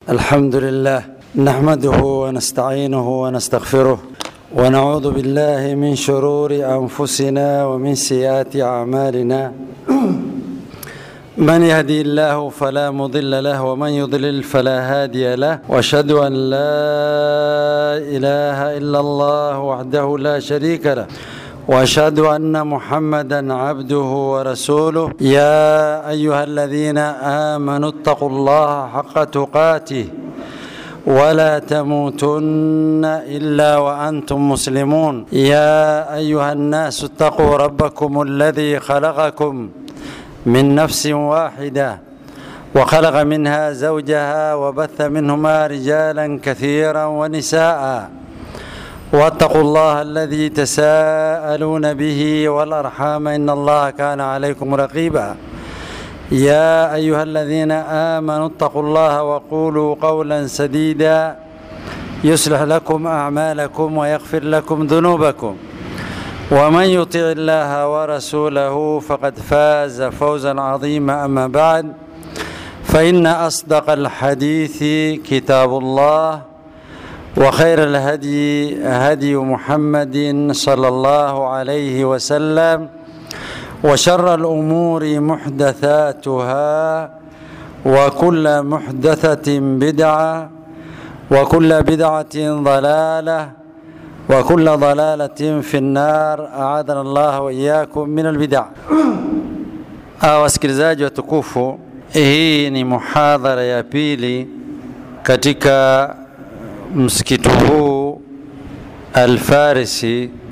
الحمد لله نحمده ونستعينه ونستغفره ونعوذ بالله من شرور انفسنا ومن سيئات اعمالنا من يهدي الله فلا مضل له ومن يضلل فلا هادي له واشهد ان لا اله الا الله وحده لا شريك له واشهد ان محمدا عبده ورسوله يا ايها الذين امنوا اتقوا الله حق تقاته ولا تموتن الا وانتم مسلمون يا ايها الناس اتقوا ربكم الذي خلقكم من نفس واحده وخلق منها زوجها وبث منهما رجالا كثيرا ونساء واتقوا الله الذي تساءلون به والارحام ان الله كان عليكم رقيبا يا ايها الذين امنوا اتقوا الله وقولوا قولا سديدا يصلح لكم اعمالكم ويغفر لكم ذنوبكم ومن يطع الله ورسوله فقد فاز فوزا عظيما اما بعد فان اصدق الحديث كتاب الله وخير الهدي هدي محمد صلى الله عليه وسلم وشر الامور محدثاتها وكل محدثه بدعه وكل بدعه ضلاله وكل ضلاله في النار اعاذنا الله واياكم من البدع wasikilizaji watukufu hii ni muhadhara ya pili katika msikiti huu Alfarisi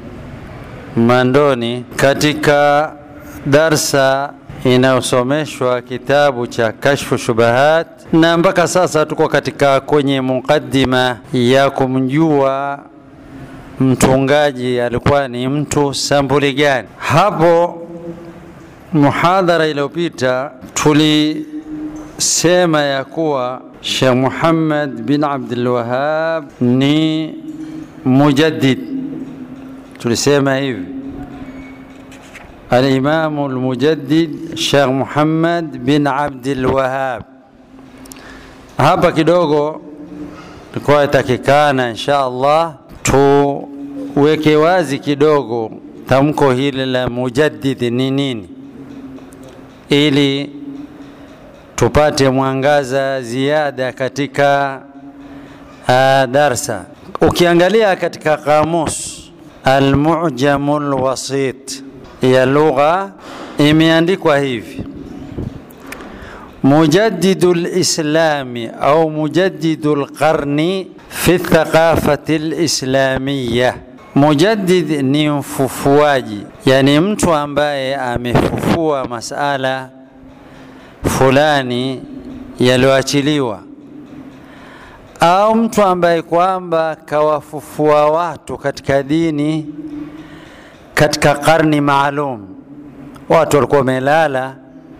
Mandoni katika darsa inayosomeshwa kitabu cha Kashfu Shubahat, na mpaka sasa tuko katika kwenye mukaddima ya kumjua mtungaji alikuwa ni mtu sampuli gani. Hapo muhadhara iliyopita tulisema ya kuwa Sheikh Muhammad bin Abdul Wahhab ni mujaddid, tulisema hivi Al-Imam al-Mujaddid Sheikh Muhammad bin Abdul Wahhab. Hapa kidogo ilikuwa itakikana insha Allah tuweke wazi kidogo tamko hili la mujaddid ni nini, ili tupate mwangaza ziada katika uh, darsa. Ukiangalia katika kamus Almujamul Wasit ya lugha imeandikwa hivi mujaddidu lislami au mujaddidu lqarni fi thaqafati lislamiya. Mujaddid ni mfufuaji, yani mtu ambaye amefufua masala fulani yaliyoachiliwa au mtu ambaye kwamba kawafufua watu katika dini katika karni maalum. Watu walikuwa wamelala,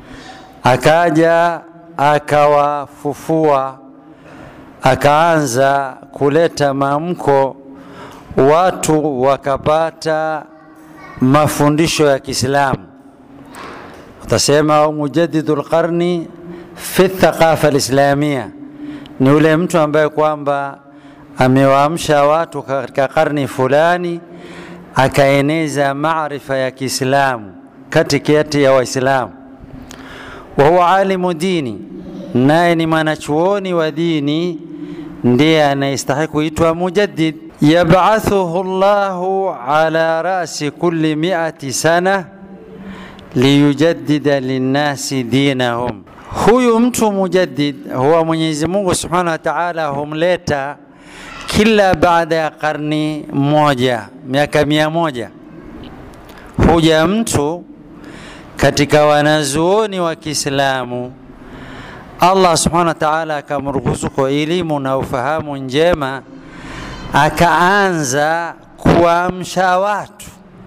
akaja akawafufua, akaanza kuleta maamko, watu wakapata mafundisho ya Kiislamu utasema au mujaddidu lqarni fi thaqafa lislamia, ni yule mtu ambaye kwamba amewaamsha watu katika karni fulani, akaeneza maarifa ya Kiislamu katikati ya Waislamu. wa huwa alimu dini, naye ni mwanachuoni wa dini, ndiye anayestahili kuitwa mujaddid. Yabathuhu Llahu ala rasi kulli miati sana liyujaddida linnasi dinahum. Huyu mtu mujaddid huwa Mwenyezi Mungu Subhanahu wa Ta'ala humleta kila baada ya karni moja, miaka mia moja, huja mtu katika wanazuoni wa Kiislamu, Allah Subhanahu wa Ta'ala akamruhusu kwa elimu na ufahamu njema, akaanza kuamsha watu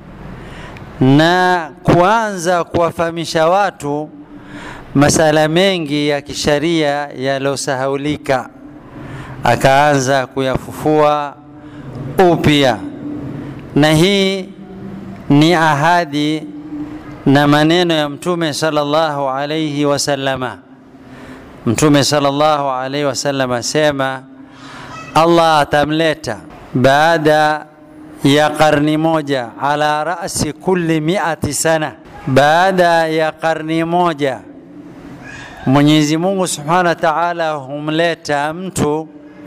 na kuanza kuwafahamisha watu masala mengi ya kisharia yaliyosahaulika, akaanza kuyafufua upya, na hii ni ahadi na maneno ya Mtume sallallahu alayhi wasallama Mtume sallallahu alaihi wasallam asema Allah atamleta baada ya karni moja ala rasi kulli miati sana, baada ya karni moja Mwenyezi Mungu subhanahu wa ta'ala humleta mtu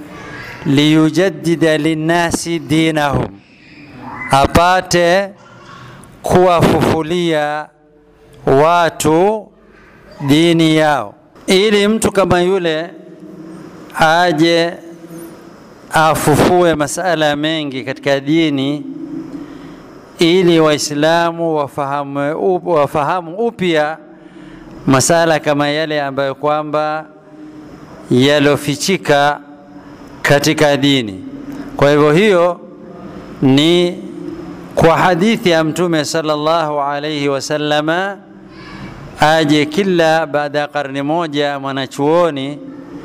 liyujaddida linnasi dinahum, apate kuwafufulia watu dini yao, ili mtu kama yule aje afufue masala mengi katika dini, ili Waislamu wafahamu, wafahamu upya masala kama yale ambayo kwamba yalofichika katika dini. Kwa hivyo hiyo ni kwa hadithi ya Mtume sallallahu alayhi wasallama, aje kila baada ya karne moja mwanachuoni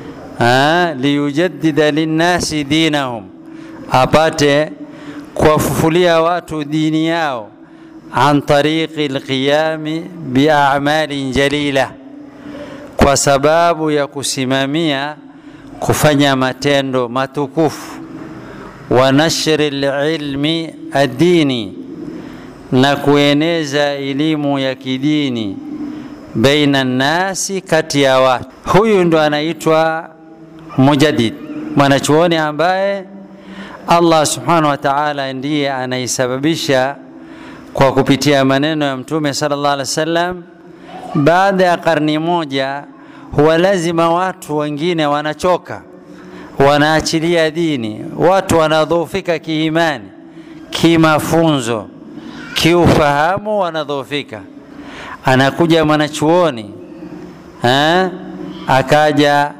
liyujaddida linnasi dinahum, apate kuwafufulia watu dini yao an tariqi lqiyami biamalin jalila, kwa sababu ya kusimamia kufanya matendo matukufu wa nashri lilmi addini, na kueneza elimu ya kidini baina nnasi, kati ya watu. Huyu ndo anaitwa mujaddid, mwanachuoni ambaye Allah subhanahu wa ta'ala ndiye anaisababisha kwa kupitia maneno ya Mtume sallallahu alaihi wasallam, baada ya karni moja huwa lazima watu wengine wanachoka, wanaachilia dini, watu wanadhoofika kiimani, kimafunzo, kiufahamu, wanadhoofika. Anakuja mwanachuoni ha? akaja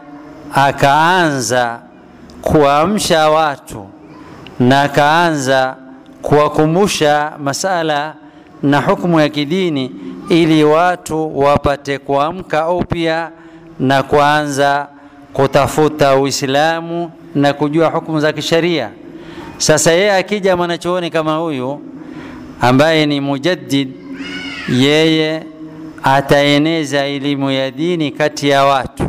akaanza kuamsha watu na akaanza kuwakumbusha masala na hukumu ya kidini ili watu wapate kuamka upya na kuanza kutafuta Uislamu na kujua hukumu za kisheria. Sasa yeye akija mwanachuoni kama huyu ambaye ni mujaddid, yeye ataeneza elimu ya dini kati ya watu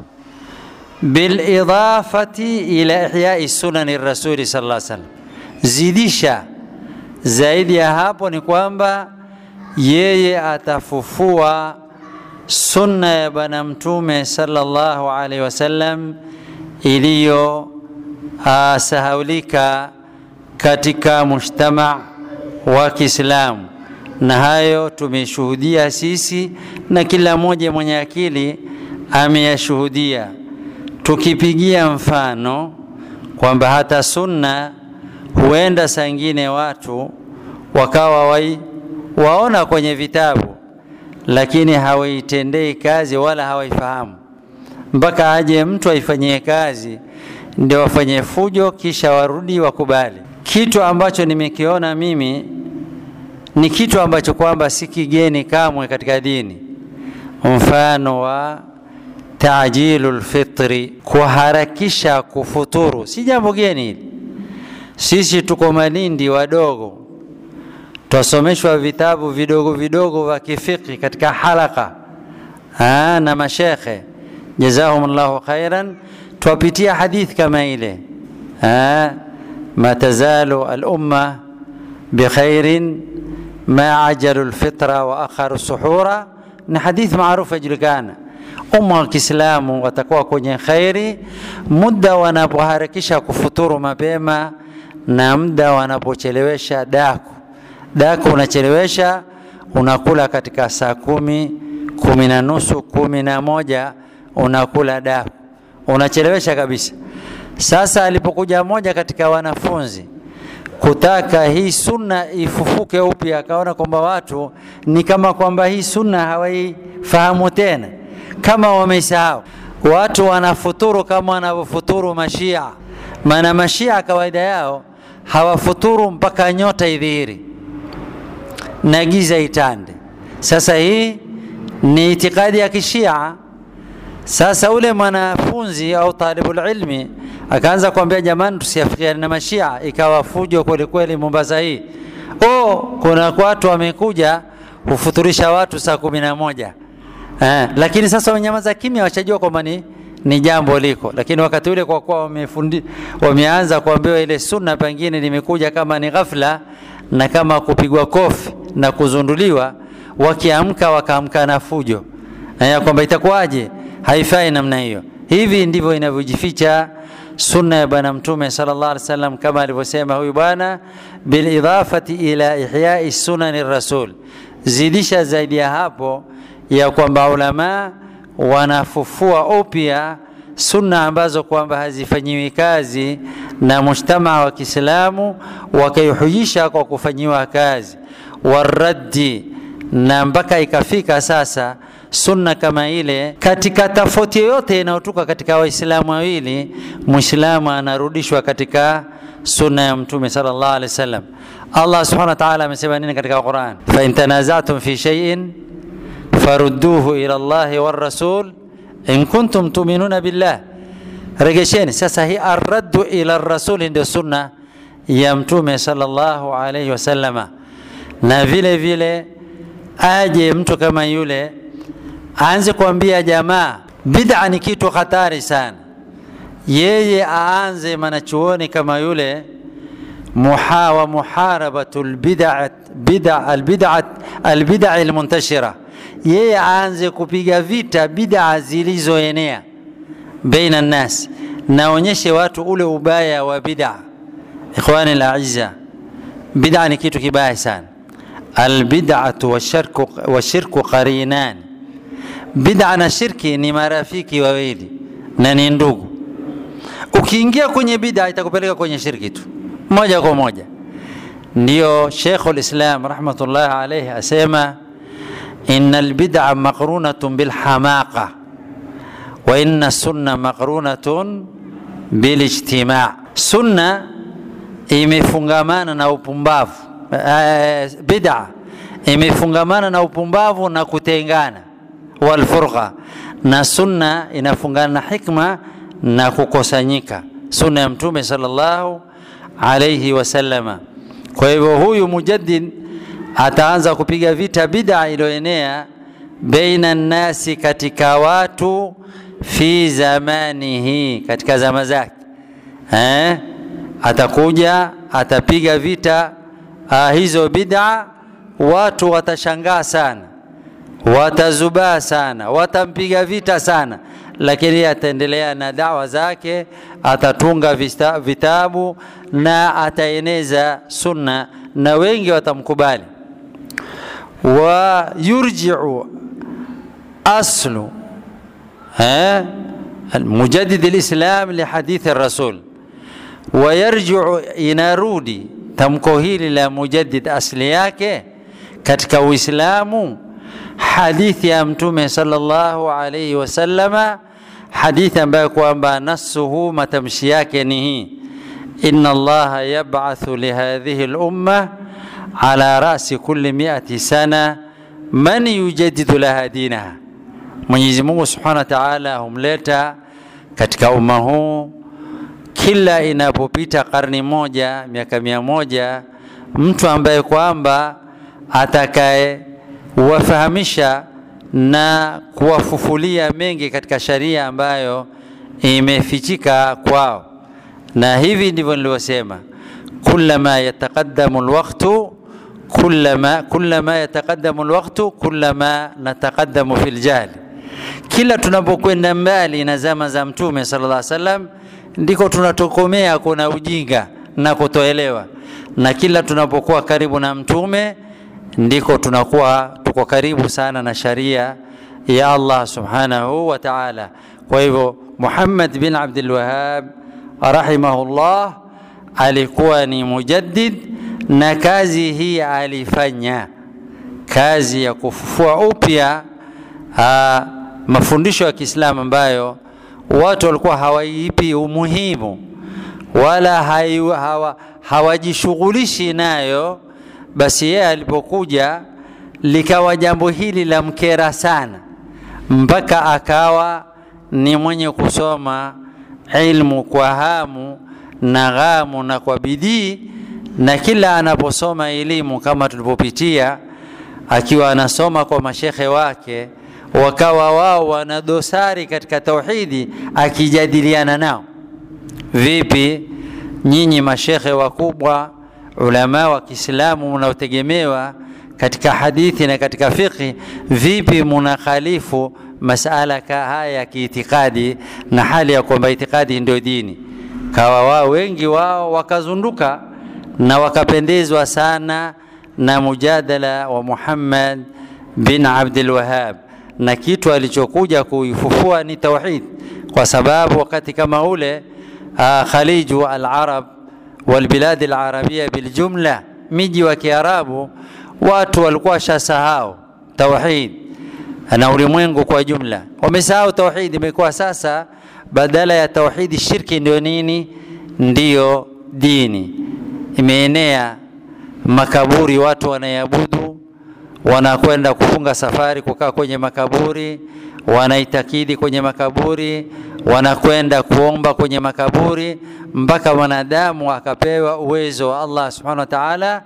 bilidafati ila ihyai sunani rasuli sallallahu alaihi wasallam, zidisha zaidi ya hapo ni kwamba yeye atafufua sunna ya Bwana Mtume sallallahu alaihi wasallam iliyosahaulika katika mujtama wa Kiislamu, na hayo tumeshuhudia sisi na kila mmoja mwenye akili ameyashuhudia, tukipigia mfano kwamba hata sunna huenda saa ingine watu wakawa wai, waona kwenye vitabu lakini hawaitendei kazi wala hawaifahamu, mpaka aje mtu aifanyie kazi ndio wafanye fujo, kisha warudi wakubali. Kitu ambacho nimekiona mimi ni kitu ambacho kwamba si kigeni kamwe katika dini, mfano wa tajilu lfitri, kuharakisha kufuturu, si jambo geni hili. Sisi tuko Malindi wadogo, twasomeshwa vitabu vidogo vidogo vya kifiki katika halaka ha, na mashekhe jazahum llahu khairan, twapitia hadithi kama ile ha, ma tazalu alumma bikhairin ma ajalu lfitra wa akharu suhura, ni hadithi maarufu yajulikana. Umma wa Kiislamu watakuwa kwenye khairi muda wanapoharakisha kufuturu mapema na muda wanapochelewesha daku. Daku unachelewesha unakula katika saa kumi, kumi na nusu, kumi na moja unakula daku, unachelewesha kabisa. Sasa alipokuja moja katika wanafunzi kutaka hii sunna ifufuke upya, akaona kwamba watu ni kama kwamba hii sunna hawaifahamu tena, kama wameisahau. Watu wanafuturu kama wanavyofuturu Mashia, maana Mashia kawaida yao hawafuturu mpaka nyota idhihiri na giza itande. Sasa hii ni itikadi ya Kishia. Sasa ule mwanafunzi au talibul ilmi akaanza kuambia jamani, tusiafikiane na Mashia, ikawa fujo kweli kweli Mombasa hii. Oh, kuna watu wamekuja hufuturisha watu saa kumi na moja eh, lakini sasa wanyamaza kimya, wachajua kwamba ni, ni jambo liko, lakini wakati ule kwa kuwa wamefundi, wameanza kuambiwa ile sunna, pengine limekuja kama ni ghafla na kama kupigwa kofi na kuzunduliwa, wakiamka wakaamka na fujo na ya kwamba itakuwaje, haifai namna hiyo. Hivi ndivyo inavyojificha sunna ya Bwana Mtume sallallahu alaihi wasallam, kama alivyosema huyu bwana, bilidafati ila ihyai sunani rasul, zidisha zaidi ya hapo ya kwamba ulama wanafufua upya sunna ambazo kwamba hazifanyiwi kazi na mujtamaa wa Kiislamu, wakaihujisha kwa kufanyiwa kazi, waraddi na mpaka ikafika sasa sunna kama ile, katika tofauti yoyote inayotoka katika Waislamu wawili, Muislamu anarudishwa katika sunna ya Mtume sallallahu alaihi wasallam. Allah subhanahu wa ta'ala amesema nini katika Quran? fa in tanazatum fi shay'in farudduhu ila Allahi war rasul in kuntum tuminuna billah, regesheni. Sasa hii arraddu ila rasuli ndio sunna ya Mtume sallallahu alaihi wasallama, na vile vile aje mtu kama yule aanze kuambia jamaa bid'a ni kitu hatari sana, yeye aanze mwanachuoni kama yule muha wa muharabatu albid'a bid'a albid'a albid'a almuntashira, yeye aanze kupiga vita bid'a zilizoenea baina nnas, naonyeshe watu ule ubaya wa bid'a. Ikhwani alazza, bid'a ni kitu kibaya sana. Albid'atu washirku washirku qarinan Bid'a na shirki ni marafiki wawili na ni ndugu. Ukiingia kwenye bid'a itakupeleka kwenye shirki tu moja kwa moja. Ndiyo Sheikhul Islam rahmatullahi alayhi asema inna albid'a maqrunatun bilhamaqa wa inna sunna maqrunatun bilijtima'. Sunna imefungamana na upumbavu, bid'a imefungamana na upumbavu na kutengana walfurqa na sunna inafungana na hikma na kukusanyika, sunna ya Mtume sallallahu alayhi wasallama. Kwa hivyo huyu mujaddid ataanza kupiga vita bid'a iliyoenea baina nnasi, katika watu fi zamanihi, katika zama zake eh? Atakuja atapiga vita ah, hizo bid'a, watu watashangaa sana watazubaa sana, watampiga vita sana, lakini ataendelea na dawa zake, atatunga vista, vitabu na ataeneza sunna na wengi watamkubali. wa yurjiu aslu eh, mujaddid alislam lihadithi rasul, wa yarjiu, inarudi tamko hili la mujaddid asli yake katika Uislamu hadithi ya Mtume sallallahu alayhi wasallama, hadithi ambayo kwamba nasuhu matamshi yake ni hii: inna Allaha yab'athu lihadhihi lumma ala rasi kulli miati sana man yujaddidu laha dinaha, Mwenyezi Mungu subhanahu wa ta'ala humleta katika umma huu kila inapopita karni moja, miaka mia moja, mtu ambaye kwamba atakaye wafahamisha na kuwafufulia mengi katika sharia ambayo imefichika kwao, na hivi ndivyo nilivyosema, kullama yataqaddamu alwaqtu kullama kullama yataqaddamu alwaqtu kullama nataqaddamu fil jahli, kila tunapokwenda mbali na zama za Mtume sallallahu alaihi wasallam ndiko tunatokomea kuna ujinga na kutoelewa, na kila tunapokuwa karibu na Mtume ndiko tunakuwa tuko karibu sana na sharia ya Allah subhanahu wa ta'ala. Kwa hivyo Muhammad bin Abdul Wahhab rahimahullah alikuwa ni mujaddid, na kazi hii alifanya kazi ya kufufua upya mafundisho ya Kiislamu ambayo watu walikuwa hawaipi umuhimu wala hawa, hawajishughulishi nayo basi yeye alipokuja likawa jambo hili la mkera sana, mpaka akawa ni mwenye kusoma ilmu kwa hamu na ghamu na kwa bidii, na kila anaposoma elimu kama tulivyopitia, akiwa anasoma kwa mashekhe wake wakawa wao wana dosari katika tauhidi, akijadiliana nao vipi, nyinyi mashekhe wakubwa, ulama wa Kiislamu mnaotegemewa katika hadithi na katika fiqhi, vipi munakhalifu masala ka haya ya kiitikadi, na hali ya kwamba itikadi ndio dini? Kawa wao wengi wao wakazunduka na wakapendezwa sana na mujadala wa Muhammad bin Abdul Wahhab, na kitu alichokuja kuifufua ni tauhid, kwa sababu wakati kama ule uh, khaliju al-arab walbiladi al-arabia biljumla, miji wa Kiarabu watu walikuwa washasahau tauhid na ulimwengu kwa jumla wamesahau tauhid. Imekuwa sasa badala ya tauhidi shirki ndio nini? Ndiyo dini. Imeenea makaburi, watu wanaiabudu, wanakwenda kufunga safari kukaa kwenye makaburi, wanaitakidi kwenye makaburi, wanakwenda kuomba kwenye makaburi, mpaka mwanadamu akapewa uwezo wa Allah subhanahu wa ta'ala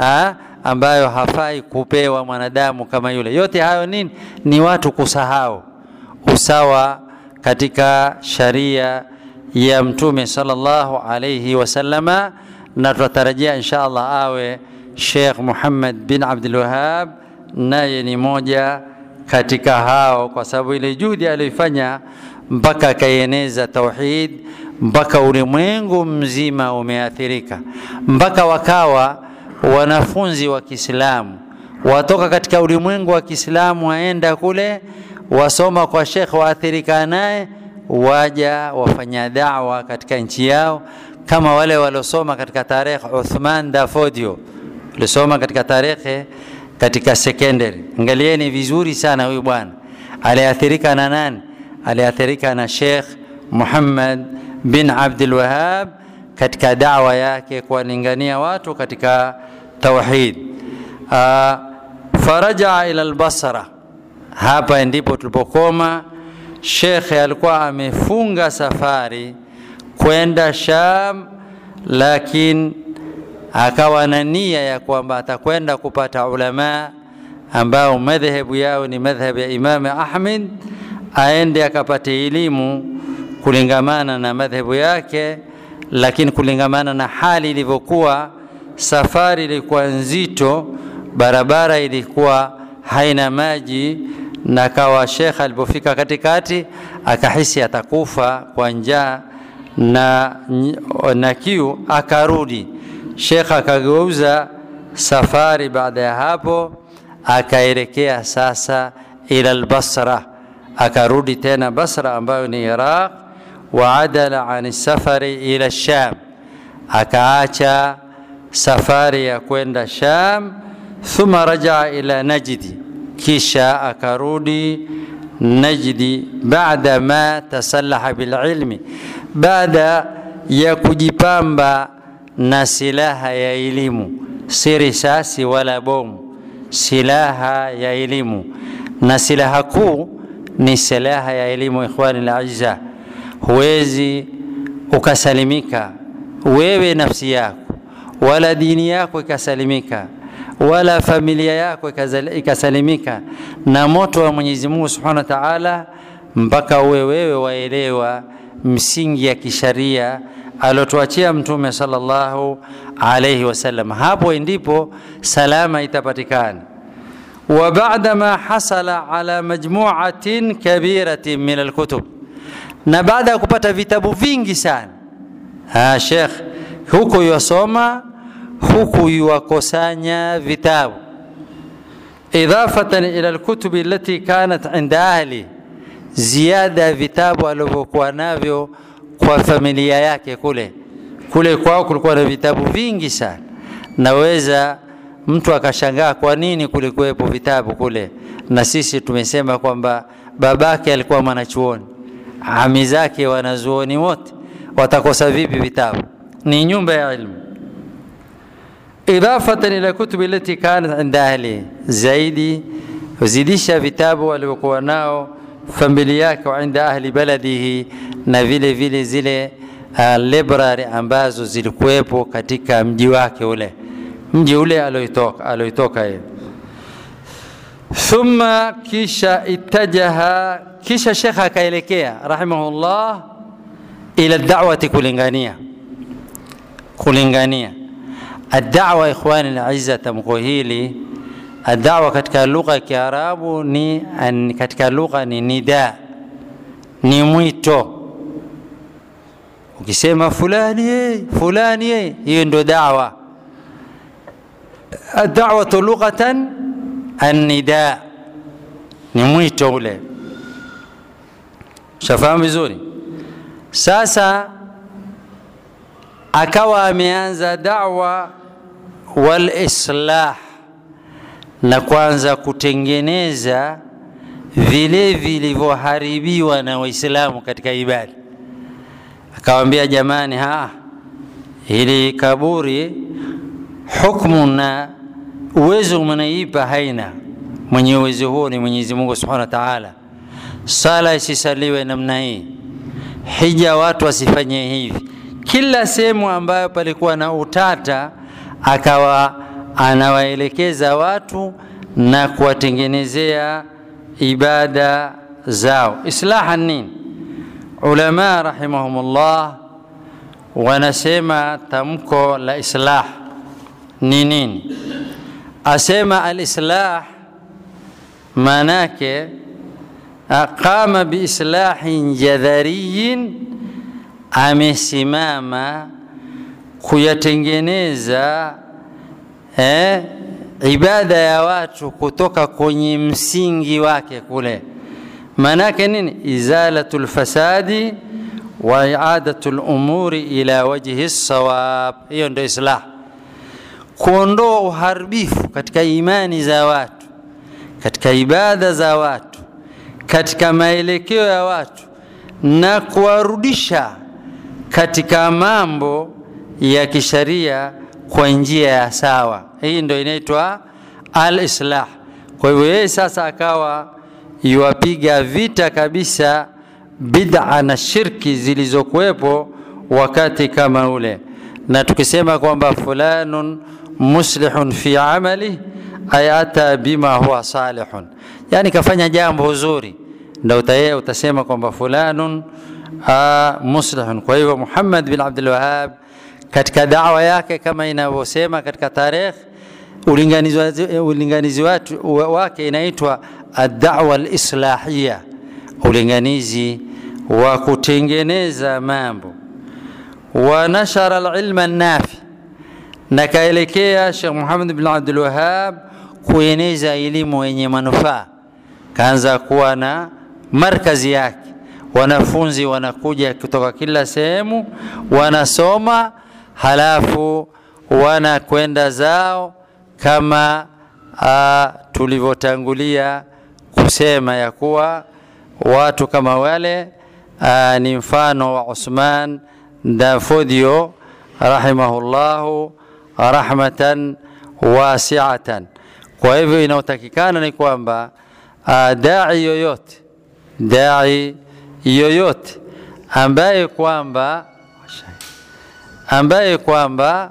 ambayo hafai kupewa mwanadamu kama yule. Yote hayo nini? Ni watu kusahau usawa katika sharia ya Mtume sallallahu alayhi wasallama, na tunatarajia insha Allah awe Sheikh Muhammad bin Abdul Wahhab naye ni moja katika hao, kwa sababu ile juhudi aliyoifanya mpaka akaieneza tauhid mpaka ulimwengu mzima umeathirika, mpaka wakawa wanafunzi wa Kiislamu watoka katika ulimwengu wa Kiislamu waenda kule wasoma kwa shekhe waathirika naye, waja wafanya dawa katika nchi yao, kama wale waliosoma katika tarehe Uthman Dafodio walisoma katika tarehe katika secondary. Angalieni vizuri sana, huyu bwana aliathirika na nani? Aliathirika na Sheikh Muhammad bin Abdul Wahhab katika dawa yake kuwalingania watu katika tauhid. Uh, farajaa ila al-Basra, hapa ndipo tulipokoma. Shekhe alikuwa amefunga safari kwenda Sham, lakini akawa na nia ya kwamba atakwenda kupata ulama ambao madhehebu yao ni madhhabu ya Imam Ahmed, aende akapate elimu kulingamana na madhehebu yake lakini kulingamana na hali ilivyokuwa, safari ilikuwa nzito, barabara ilikuwa haina maji, na kawa shekha alipofika katikati akahisi atakufa kwa njaa na, na kiu, akarudi. Shekha akageuza safari. Baada ya hapo akaelekea sasa ila al-Basra, akarudi tena Basra ambayo ni Iraq waadala an safari ila Sham, akaacha safari ya kwenda Sham. Thumma rajaa ila Najdi, kisha akarudi Najdi baada ma tasallaha bililmi, baada ya kujipamba na silaha ya elimu, si risasi wala bomu, silaha ya elimu. Na silaha kuu ni silaha ya elimu, ikhwani al-aizza huwezi ukasalimika wewe nafsi yako wala dini yako ikasalimika wala familia yako ikasalimika na moto wa Mwenyezi Mungu Subhanahu wa Ta'ala, mpaka uwe wewe waelewa msingi ya kisharia aliotuachia Mtume sallallahu alayhi wasallam. Hapo ndipo salama itapatikana. wa baada ma hasala ala majmu'atin kabiratin min alkutub na baada ya kupata vitabu vingi sana ha, Sheikh huku yuwasoma huku yuwakusanya vitabu idafatan ila alkutubi allati kanat inda ahli, ziada ya vitabu alivyokuwa navyo kwa familia yake kule kule kwao kulikuwa na vitabu vingi sana. Naweza mtu akashangaa kwa nini kulikuwepo vitabu kule, na sisi tumesema kwamba babake alikuwa mwanachuoni ami zake wanazuoni wote watakosa vipi vitabu? Ni nyumba ya ilmu. Idafatan ila kutubi lati kanat inda ahli, zaidi huzidisha vitabu walivyokuwa nao familia yake, wa inda ahli baladihi, na vile vile zile uh, library ambazo zilikuwepo katika mji wake ule, mji ule alioitoka alioitoka yeye thumma kisha ittajaha kisha shekha akaelekea rahimahullah ila dawati kulingania kulingania الدعوة إخواني الأعزة tamko hili الدعوة katika lugha ya Kiarabu ni katika lugha ni nida, ni mwito. Ukisema fulani ye, fulani ye, hiyo ndio dawa. Ad-da'watu lughatan an-nida, ni mwito ule. Shafahamu vizuri. Sasa akawa ameanza da'wa wal islah na kwanza kutengeneza vile vilivyoharibiwa na Waislamu katika ibada. Akawambia jamani, ha hili kaburi hukmu na uwezo mnaipa haina, mwenye uwezo huo ni Mwenyezi Mungu Subhanahu wa Ta'ala. Sala isisaliwe namna hii, hija watu wasifanye hivi. Kila sehemu ambayo palikuwa na utata akawa anawaelekeza watu na kuwatengenezea ibada zao. Islaha nini? Ulama rahimahumullah wanasema tamko la islah ni nini? Asema alislah maanake qama biislahin jadhariyin, amesimama kuyatengeneza eh, ibada ya watu kutoka kwenye msingi wake kule. Maanake nini? Izalatu lfasadi wa iadatu lumuri ila wajhi sawab. Hiyo ndio islah, kuondoa uharibifu katika imani za watu, katika ibada za watu, katika maelekeo ya watu na kuwarudisha katika mambo ya kisharia kwa njia ya sawa. Hii ndio inaitwa al-islah. Kwa hivyo yeye sasa akawa yuwapiga vita kabisa bid'a na shirki zilizokuwepo wakati kama ule, na tukisema kwamba fulanun muslihun fi amali ay ata bima huwa salihun, yani kafanya jambo zuri, ndio utaye utasema kwamba fulanun muslihun. Kwa hivyo Muhammad bin Abdul Wahhab katika dawa yake kama inavyosema katika tarikh ulinganizi, ulinganizi watu, wake inaitwa ad-da'wa al-islahiyya, ulinganizi wa kutengeneza mambo. Wa nashara al-ilma an-nafi, na kaelekea Sheikh Muhammad bin Abdul Wahhab kueneza elimu yenye manufaa. Kaanza kuwa na markazi yake, wanafunzi wanakuja kutoka kila sehemu wanasoma halafu wanakwenda zao kama tulivyotangulia kusema ya kuwa watu kama wale aa, ni mfano wa Uthman Dafodio rahimahullahu rahmatan wasiatan. Kwa hivyo inayotakikana ni kwamba dai yoyote dai yoyote ambaye kwamba ambaye kwamba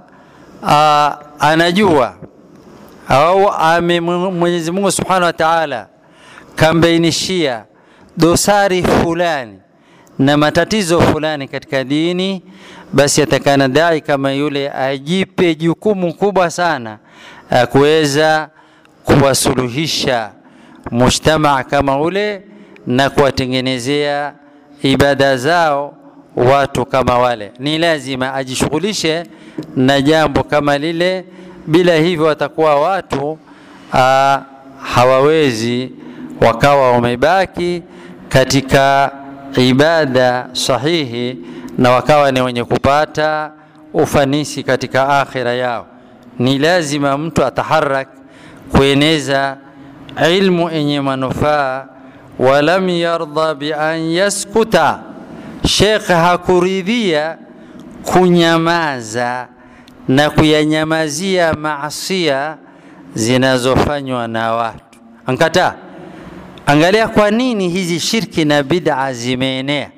anajua au ame Mwenyezi Mungu Subhanahu wa Ta'ala kambainishia dosari fulani na matatizo fulani katika dini, basi atakana dai kama yule ajipe jukumu kubwa sana kuweza kuwasuluhisha mujtamaa kama ule na kuwatengenezea ibada zao watu kama wale. Ni lazima ajishughulishe na jambo kama lile, bila hivyo watakuwa watu aa, hawawezi wakawa wamebaki katika ibada sahihi na wakawa ni wenye kupata ufanisi katika akhira yao. Ni lazima mtu ataharak kueneza ilmu yenye manufaa. Walam yardha bi an yaskuta, Sheikh hakuridhia kunyamaza na kuyanyamazia maasia zinazofanywa na watu, ankataa. Angalia kwa nini hizi shirki na bid'a zimeenea.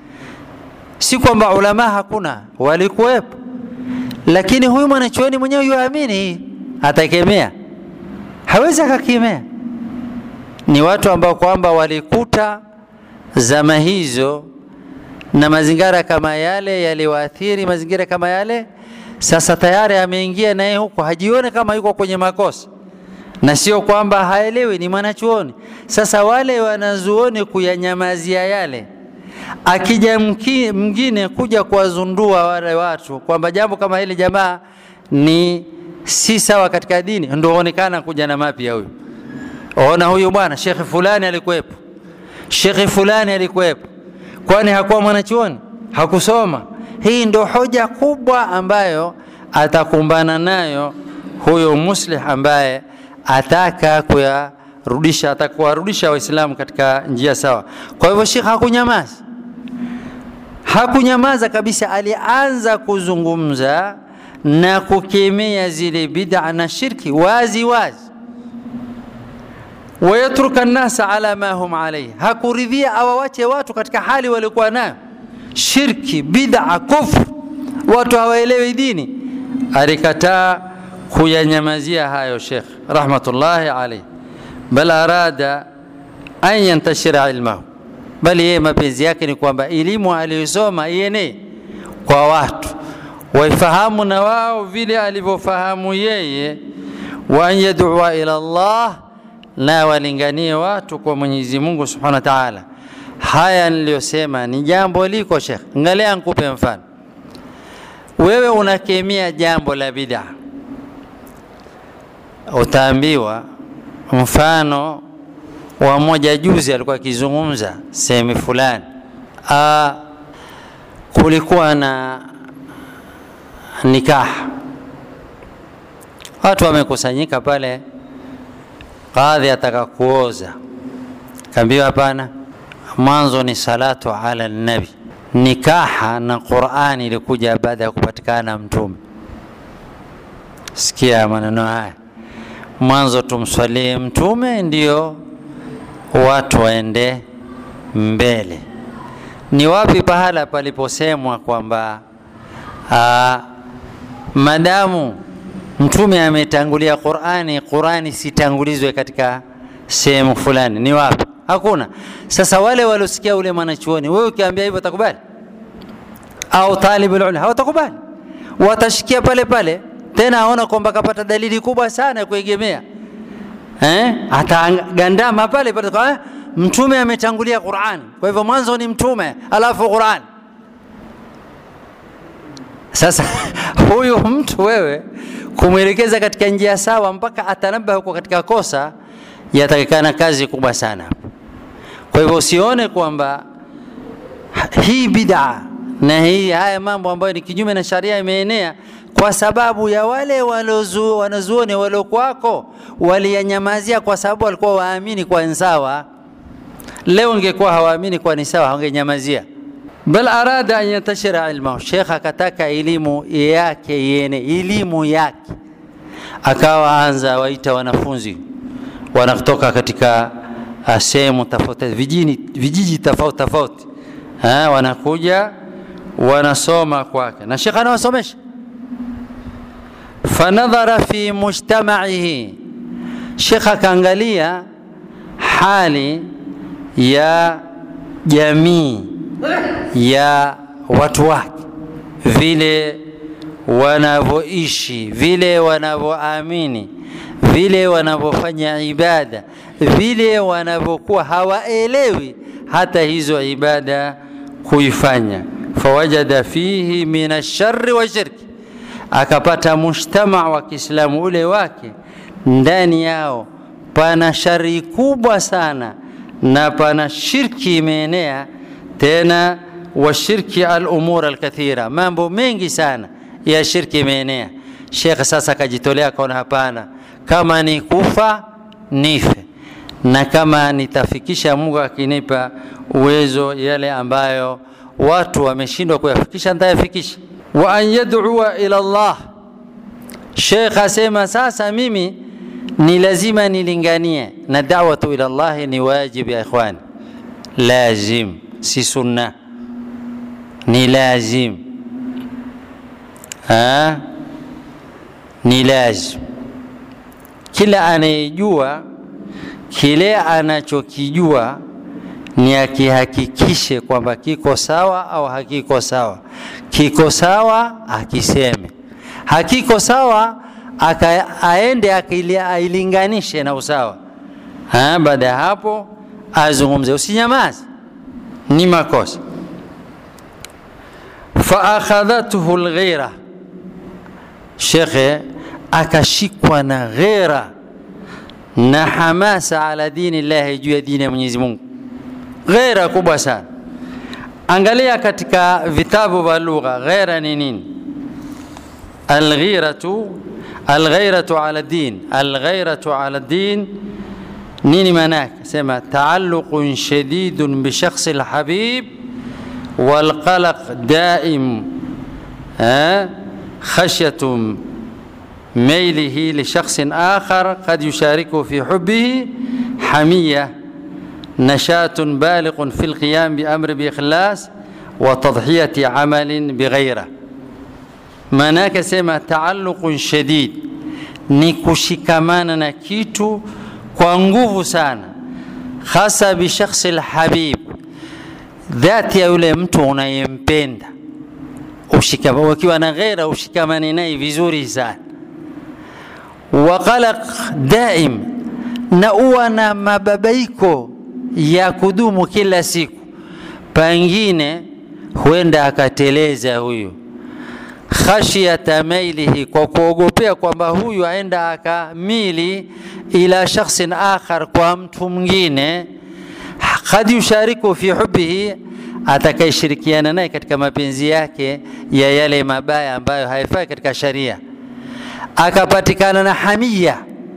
Si kwamba ulama hakuna, walikuwepo, lakini huyu mwanachuoni mwenyewe yuamini hii, atakemea? Hawezi akakemea. ni watu ambao kwamba walikuta zama hizo na mazingira kama yale yaliwaathiri mazingira kama yale. Sasa tayari ameingia naye huko, hajione kama yuko kwenye makosa, na sio kwamba haelewi, ni mwanachuoni. Sasa wale wanazuoni kuyanyamazia yale, akija mwingine kuja kuwazundua wale watu kwamba jambo kama hili jamaa ni si sawa katika dini, ndio onekana kuja na mapya huyu. Ona huyu bwana shekhe fulani alikuwepo, shekhe fulani alikuwepo, kwani hakuwa mwanachuoni? Hakusoma? Hii ndio hoja kubwa ambayo atakumbana nayo huyo muslih ambaye ataka kuyarudisha, atakuwarudisha Waislamu katika njia sawa. Kwa hivyo Sheikh hakunyamaza, hakunyamaza kabisa, alianza kuzungumza na kukemea zile bid'a na shirki wazi wazi wayatruka nnasa ala ma hum alayhi, hakuridhia awawache watu katika hali waliokuwa nayo, shirki, bid'a, kufru, watu hawaelewi dini. Alikataa kuyanyamazia hayo Sheikh rahmatullahi alayhi, bal arada an yantashira ilmahu, bali yeye mapenzi yake ni kwamba elimu aliyosoma ienee kwa watu waifahamu na wao vile alivyofahamu yeye, wa an yadua ila Allah na walinganie watu kwa Mwenyezi Mungu Subhanahu wa Ta'ala. Haya niliyosema ni jambo liko Sheikh. Angalia, nikupe mfano. Wewe unakemea jambo la bid'a, utaambiwa mfano wa moja juzi alikuwa akizungumza sehemu fulani, kulikuwa na nikaha, watu wamekusanyika pale kadhi ataka kuoza, kaambiwa hapana, mwanzo ni salatu ala nabi. Nikaha na Qurani ilikuja baada ya kupatikana mtume. Sikia maneno haya, mwanzo tumswalie mtume ndio watu waende mbele. Ni wapi pahala paliposemwa kwamba madamu mtume ametangulia Qurani, Qurani sitangulizwe katika sehemu fulani. Ni wapi? Hakuna. Sasa wale waliosikia ule mwanachuoni, wewe ukiambia hivyo watakubali? Au talibul ulum hawatakubali, watashikia pale pale. Tena aona kwamba kapata dalili kubwa sana ya kuegemea eh, atagandama pale pale kwa mtume ametangulia Qurani, kwa hivyo mwanzo ni mtume alafu Qurani. Sasa huyu mtu wewe kumwelekeza katika njia sawa mpaka atanabaha huko katika kosa, yatakikana kazi kubwa sana. Kwa hivyo usione kwamba hii bid'a na hii haya mambo ambayo ni kinyume na sharia imeenea kwa sababu ya wale wanazuoni waliokuwako waliyanyamazia, kwa sababu walikuwa waamini kwa ni sawa. Leo ingekuwa hawaamini kwa ni sawa, wangenyamazia bal arada an yantashira ilmahu, Sheikh akataka elimu yake yene, elimu yake akawa anza waita wanafunzi wanatoka katika sehemu tofauti, vijiji vijiji tofauti tofauti, wanakuja wanasoma kwake, na Sheikh anawasomesha. Fanadhara fi mujtamaihi, Sheikh akaangalia hali ya jamii ya watu wake vile wanavyoishi, vile wanavyoamini, vile wanavyofanya ibada, vile wanavyokuwa hawaelewi hata hizo ibada kuifanya. Fawajada fihi min ashari wa shirki, akapata mujtama wa Kiislamu ule wake ndani yao pana shari kubwa sana na pana shirki imeenea tena washirki al-umur al-kathira, mambo mengi sana ya shirki imeenea. Sheikh sasa akajitolea kaona, hapana, kama ni kufa nife, na kama nitafikisha Mungu akinipa uwezo yale ambayo watu wameshindwa kuyafikisha nitayafikisha. Wa an yad'ua ila Allah, Sheikh asema sasa mimi ni lazima nilinganie, na da'watu ila Allah ni wajibu ya ikhwani, lazim si sunna, ni lazim ha? ni lazim. Kila anayejua kile anachokijua ni akihakikishe kwamba kiko sawa au hakiko sawa. Kiko sawa akiseme, hakiko sawa aka, aende ailinganishe na usawa. Baada ya hapo azungumze, usinyamaze, ni makosa. Faakhadhathu lghira, shekhe akashikwa na ghera na hamasa ala dini llahi, juu ya dini ya Mwenyezi Mungu, ghera kubwa sana. Angalia katika vitabu vya lugha, ghera ni nini? Alghiratu, alghairatu ala din, alghairatu ala din nini maana yake? Sema taalluqun shadidun bi shakhsi alhabib walqalaq daim khashyatun ميله لشخص آخر قد يشاركه في حبه حمية نشاط بالغ في القيام بأمر بإخلاص وتضحية عمل بغيره manake sema taalluqun shadid ni kushikamana na kitu kwa nguvu sana hasa bishakhsi lhabib dhati ya yule mtu unayempenda ukiwa na ghera ushikamane naye vizuri sana wa qalaq daim, na uwa na mababaiko ya kudumu kila siku. Pengine huenda akateleza huyu, khashyata mailihi, kwa kuogopea kwamba huyu aenda akamili ila shakhsin akhar, kwa mtu mwingine, kad yushariku fi hubbihi, atakayeshirikiana naye katika mapenzi yake ya yale mabaya ambayo haifai katika sharia akapatikana na hamia.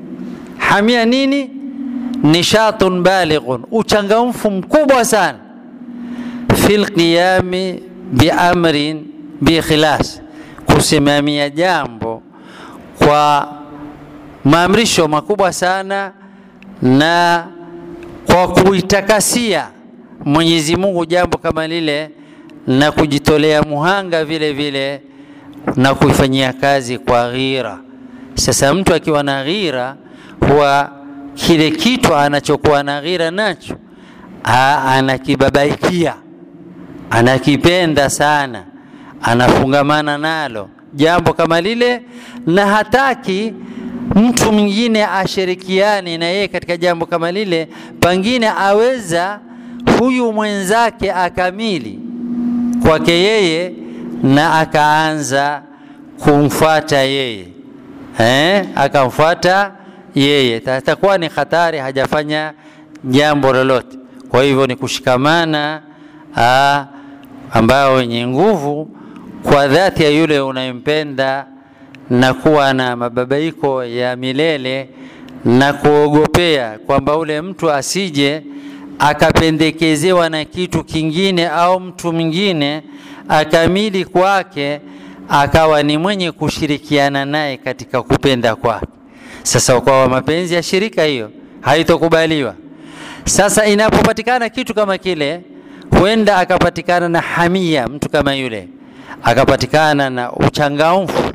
Hamia nini? Nishatun balighun, uchangamfu mkubwa sana, fi lqiyami biamrin biikhlas, kusimamia jambo kwa maamrisho makubwa sana na kwa kuitakasia Mwenyezi Mungu jambo kama lile na kujitolea muhanga vile vile na kuifanyia kazi kwa ghira. Sasa mtu akiwa na ghira, huwa kile kitu anachokuwa na ghira nacho anakibabaikia, anakipenda sana, anafungamana nalo jambo kama lile, na hataki mtu mwingine ashirikiane na yeye katika jambo kama lile, pengine aweza huyu mwenzake akamili kwake yeye na akaanza kumfuata yeye eh, akamfuata yeye, atakuwa ni hatari, hajafanya jambo lolote. Kwa hivyo ni kushikamana aa, ambao wenye nguvu kwa dhati ya yule unayempenda na kuwa na mababaiko ya milele na kuogopea kwamba ule mtu asije akapendekezewa na kitu kingine au mtu mwingine akamili kwake akawa ni mwenye kushirikiana naye katika kupenda kwake. Sasa kwa mapenzi ya shirika hiyo haitokubaliwa. Sasa inapopatikana kitu kama kile, huenda akapatikana na hamia, mtu kama yule akapatikana na uchangamfu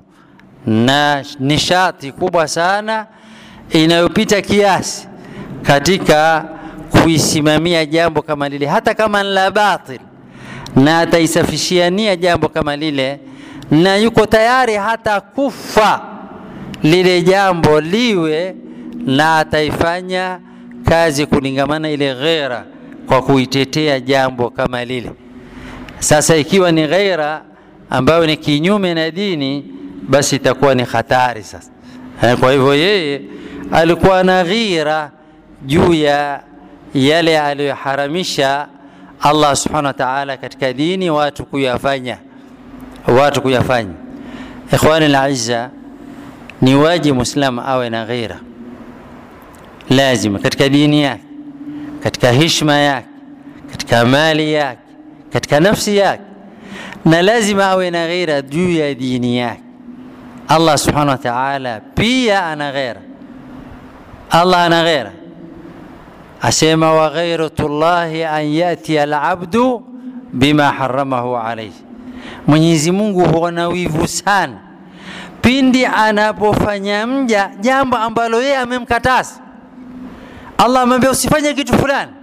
na nishati kubwa sana inayopita kiasi katika kuisimamia jambo kama lile, hata kama ni la batil, na ataisafishia nia jambo kama lile, na yuko tayari hata kufa lile jambo liwe, na ataifanya kazi kulingamana ile ghera kwa kuitetea jambo kama lile. Sasa ikiwa ni ghaira ambayo ni kinyume na dini, basi itakuwa ni hatari sasa. Kwa hivyo yeye alikuwa na ghira juu ya yale aliyoharamisha Allah subhanahu wa ta'ala katika dini, watu kuyafanya, watu kuyafanya. Ikhwani al-aizza, ni wajibu muislamu awe na ghira, lazima katika dini yake, katika heshima yake, katika mali yake, katika nafsi yake, na lazima awe na ghira juu ya dini yake. Allah subhanahu wa ta'ala pia ana ghira, Allah ana ghira asema wa ghairatullahi an yati alabdu bima haramahu alayhi, Mwenyezi Mungu huona wivu sana pindi anapofanya mja jambo ambalo yeye amemkataza. Allah amwambia usifanye kitu fulani,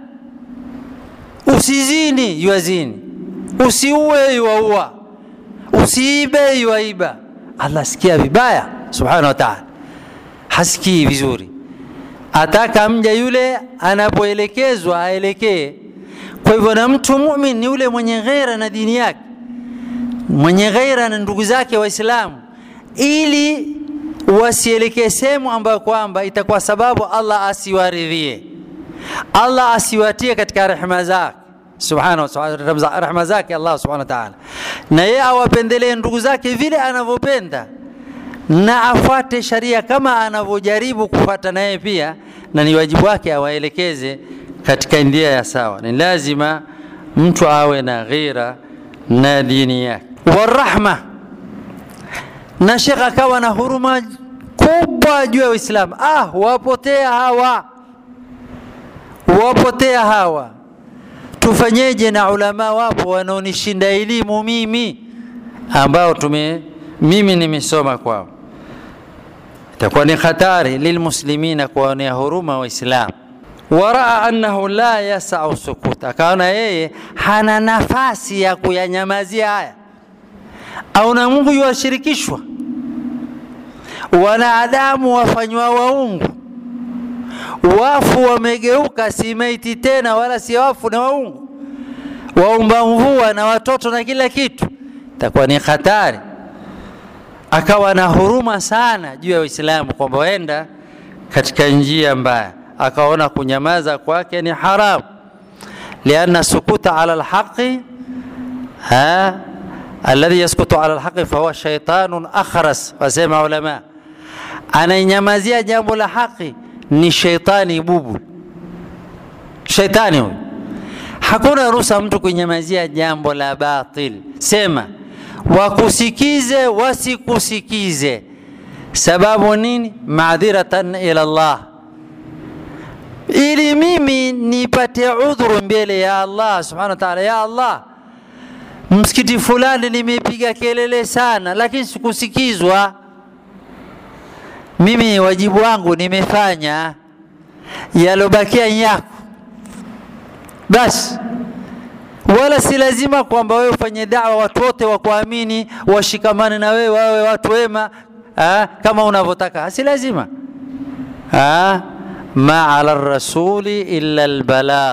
usizini, yuazini, usiue, yuaua, usiibe, yuaiba. Allah sikia vibaya subhanahu wa ta'ala, hasikii vizuri. Ataka mja yule anapoelekezwa aelekee. Kwa hivyo, na mtu mumin ni yule mwenye ghaira na dini yake, mwenye ghaira na ndugu zake Waislamu, ili wasielekee sehemu ambayo kwamba itakuwa sababu Allah asiwaridhie, Allah asiwatie katika rehema zake subhanahu wa ta'ala, rehema zake Allah subhanahu wa ta'ala, na yeye awapendelee ndugu zake vile anavyopenda na afuate sharia kama anavyojaribu kufuata naye pia, na ni wajibu wake awaelekeze katika njia ya sawa. Ni lazima mtu awe na ghira na dini yake. Warahma, na Sheikh akawa na huruma kubwa juu ya Uislamu. Ah, wapotea hawa, wapotea hawa, tufanyeje? Na ulama wapo wanaonishinda elimu mimi, ambao tume mimi nimesoma kwao itakuwa ni hatari lilmuslimina kuwaonea huruma Waislamu. Waraa annahu la yasau sukut, akaona yeye hana nafasi ya kuyanyamazia haya, au na Mungu yuwashirikishwa, wanadamu wafanywa waungu, wafu wamegeuka, si maiti tena wala si wafu, na waungu, waumba mvua na watoto na kila kitu, itakuwa ni hatari akawa na huruma sana juu ya Uislamu kwamba waenda katika njia mbaya, akaona kunyamaza kwake ni haramu, lianna sukuta ala alhaqi alladhi yaskutu ala alhaqi fahuwa shaitanun akhras, wasema ulama, anainyamazia jambo la haki ni sheitani bubu, sheitani huyu. Hakuna ruhusa mtu kunyamazia jambo la batil, sema wakusikize wasikusikize, sababu nini? Maadhiratan ila Allah, ili mimi nipate udhuru mbele ya Allah subhanahu wa ta'ala. Ya Allah, msikiti fulani nimepiga kelele sana, lakini sikusikizwa. Mimi wajibu wangu nimefanya, yalobakia yako basi wala si lazima kwamba wewe ufanye dawa watu wote wakuamini washikamane na wewe wawe watu wema ha, kama unavyotaka si lazima ha, ma ala rasuli illa albalagh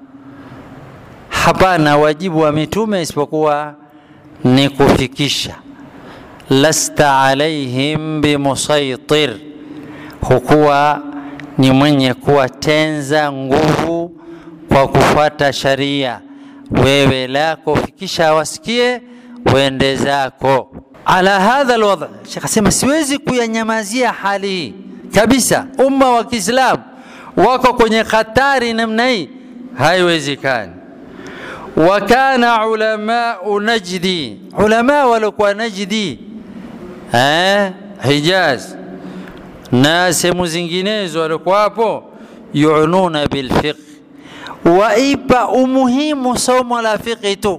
hapana wajibu wa mitume isipokuwa ni kufikisha lasta alaihim bimusaitir hukuwa ni mwenye kuwatenza nguvu kwa kufuata sharia wewe lako fikisha wasikie wende zako ala hadha alwadh shekh asema siwezi kuyanyamazia hali hii kabisa umma wa kiislamu wako kwenye hatari namna hii haiwezekani wakana ulamau najdi ulama waliokuwa najdi eh, hijaz na sehemu zinginezo waliokuwa hapo yununa bilfiqh waipa umuhimu somo la fiqhi tu,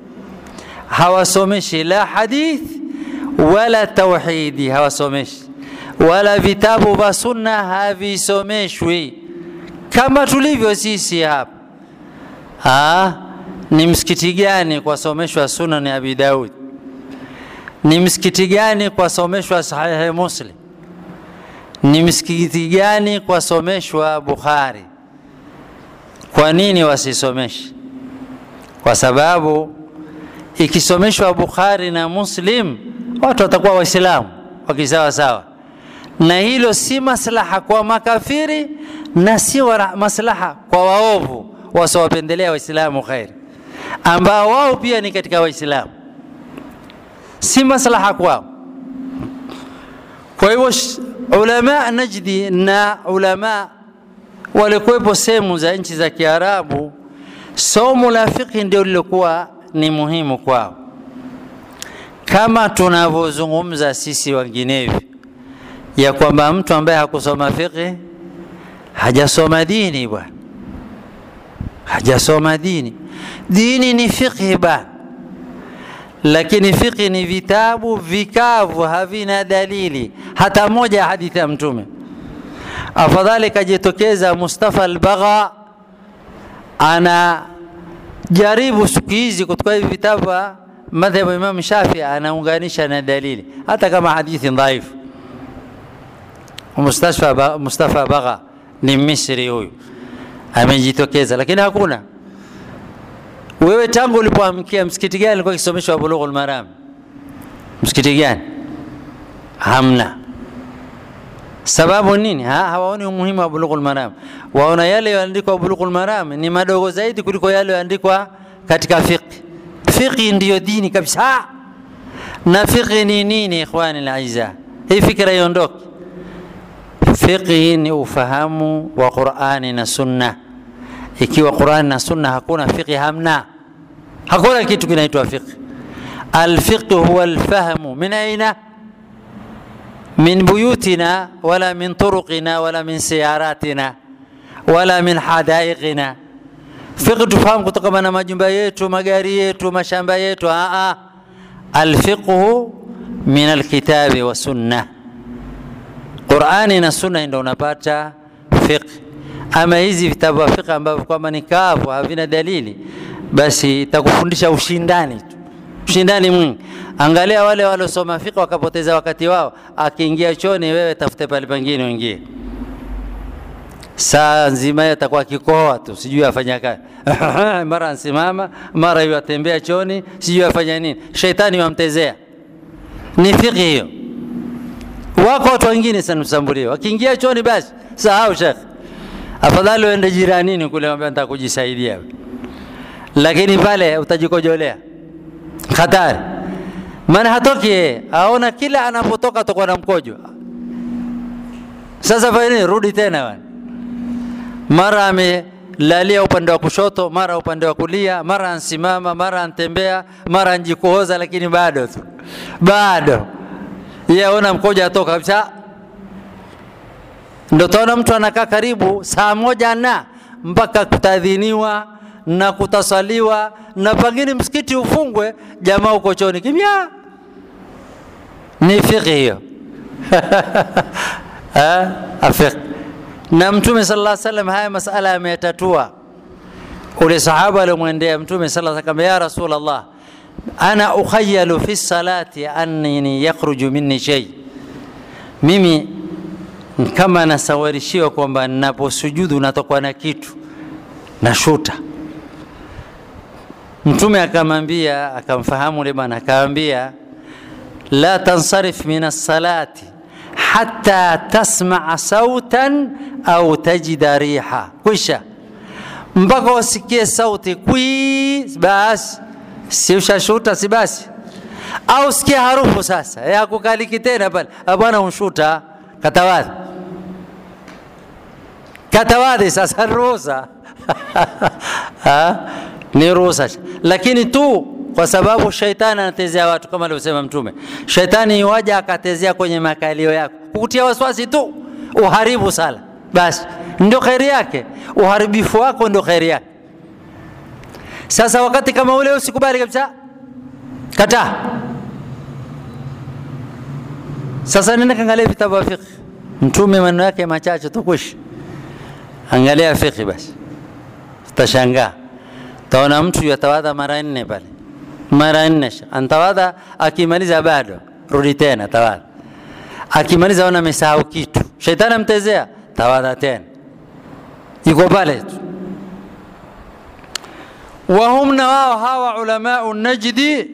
hawasomeshi la hadith wala tauhidi, hawasomeshi wala vitabu vya sunna havisomeshwi kama tulivyo sisi hapa. Ah, ni msikiti gani kwasomeshwa Sunan Abi Daud? Ni msikiti gani kwasomeshwa Sahihi Muslim? Ni msikiti gani kwasomeshwa Bukhari? Kwa nini wasisomeshe? Kwa sababu ikisomeshwa Bukhari na Muslim watu watakuwa Waislamu wakisawa sawa, na hilo si maslaha kwa makafiri na si maslaha kwa waovu wasiowapendelea Waislamu khairi, ambao wao pia ni katika Waislamu, si maslaha kwao. Kwa hivyo ulama Najdi na ulama walikuwepo sehemu za nchi za Kiarabu, somo la fiqhi ndio lilokuwa ni muhimu kwao, kama tunavyozungumza sisi wenginevyo ya kwamba mtu ambaye hakusoma fiqhi hajasoma dini bwana, hajasoma dini. Dini ni fiqhi bwana, lakini fiqhi ni vitabu vikavu, havina dalili hata moja ya hadithi ya Mtume afadhali kajitokeza Mustafa Albagha anajaribu siku hizi kutoka hivi vitabu vya madhhabu ya Imam Shafi, anaunganisha na dalili hata kama hadithi dhaifu. Mustafa Mustafa Bagha ni Misri huyu amejitokeza, lakini hakuna. Wewe tangu ulipoamkia msikiti gani ulikuwa kisomeshwa Bulughul Maram? Msikiti gani? Hamna. Sababu nini? Ha, hawaoni umuhimu wa Bulughul Maram, waona yale yaliyoandikwa Bulughul Maram ni madogo zaidi kuliko yale yaliyoandikwa katika fiqh. Fiqh ndiyo dini kabisa. Na fiqh ni nini, ikhwani alaiza? Hii fikra iondoke. Fiqh ni ufahamu wa Qur'ani na Sunna. Ikiwa Qur'ani na Sunna hakuna fiqh, hamna, hakuna kitu kinaitwa fiqh. Alfiqh huwa alfahmu min aina min buyutina wala min turuqina wala min siyaratina wala min hadaiqina. Fiqh tufahamu kutokana na majumba yetu, magari yetu, mashamba yetu. Aa, alfiqhu min alkitabi wa sunna, Qurani na sunna ndio unapata fiqh. Ama hizi vitabu vya fiqh ambavyo kwamba ni kavu, havina dalili, basi itakufundisha ushindani tu ushindani mwingi. Angalia wale waliosoma fiqh wakapoteza wakati wao, akiingia choni, wewe tafute pale pengine uingie. Saa nzima hiyo atakuwa akikohoa tu, sijui afanya kazi mara ansimama, mara hiyo atembea choni, sijui afanya nini. Sheitani wamtezea. Ni fiqh hiyo. Wako watu wengine sanamsambulia, wakiingia choni basi sahau shekh, afadhali uende jiranini kule, mwambie nataka kujisaidia, lakini pale utajikojolea hatari. Maana hatoki yeye, aona kila anapotoka atakuwa na mkojo. Sasa fanya nini? Rudi tena bwana. Mara amelalia upande wa kushoto, mara upande wa kulia, mara ansimama, mara antembea, mara anjikohoza, lakini bado tu bado yeye aona mkojo atoka kabisa. Ndio taona mtu anakaa karibu saa moja na mpaka kutadhiniwa na kutasaliwa na pengine msikiti ufungwe, jamaa uko choni kimya. Ni fiqh hiyo afiq. Na Mtume sallallahu alaihi wasallam haya masala ameyatatua. Ule sahaba aliyomwendea Mtume sallallahu alaihi wasallam, ya Rasulullah, ana ukhayalu fi salati annini yakhruju minni shay, mimi kama nasawarishiwa kwamba ninaposujudu natokwa na kitu nashuta Mtume akamwambia, akamfahamu yule bwana, akamwambia la tansarif min as-salati hatta tasmaa sautan au tajida riha, kwisha mpaka wasikie sauti kwi, basi si ushashuta, si basi au sikia harufu sasa, hakukaliki tena pale, bwana unshuta, katawadhi katawadhi sasa, ruhusa ni ruhusa, lakini tu kwa sababu shaitani anatezea watu kama alivyosema Mtume. Shaitani iwaja akatezea kwenye makalio yako, kukutia wasiwasi tu, uharibu sala, basi ndio kheri yake. Uharibifu wako ndio kheri yake. Sasa wakati kama ule usikubali kabisa, kataa. Sasa nenda kaangalia vitabu vya fiqh. Mtume maneno yake machache tu kushi, angalia fiqh basi, utashangaa taona mtu yatawadha mara nne pale, mara nne antawadha, akimaliza bado rudi tena tawadha, akimaliza ona amesahau kitu, shaitani amtezea, tawadha tena, yuko pale tu. Wahum na wao hawa ulamau najdi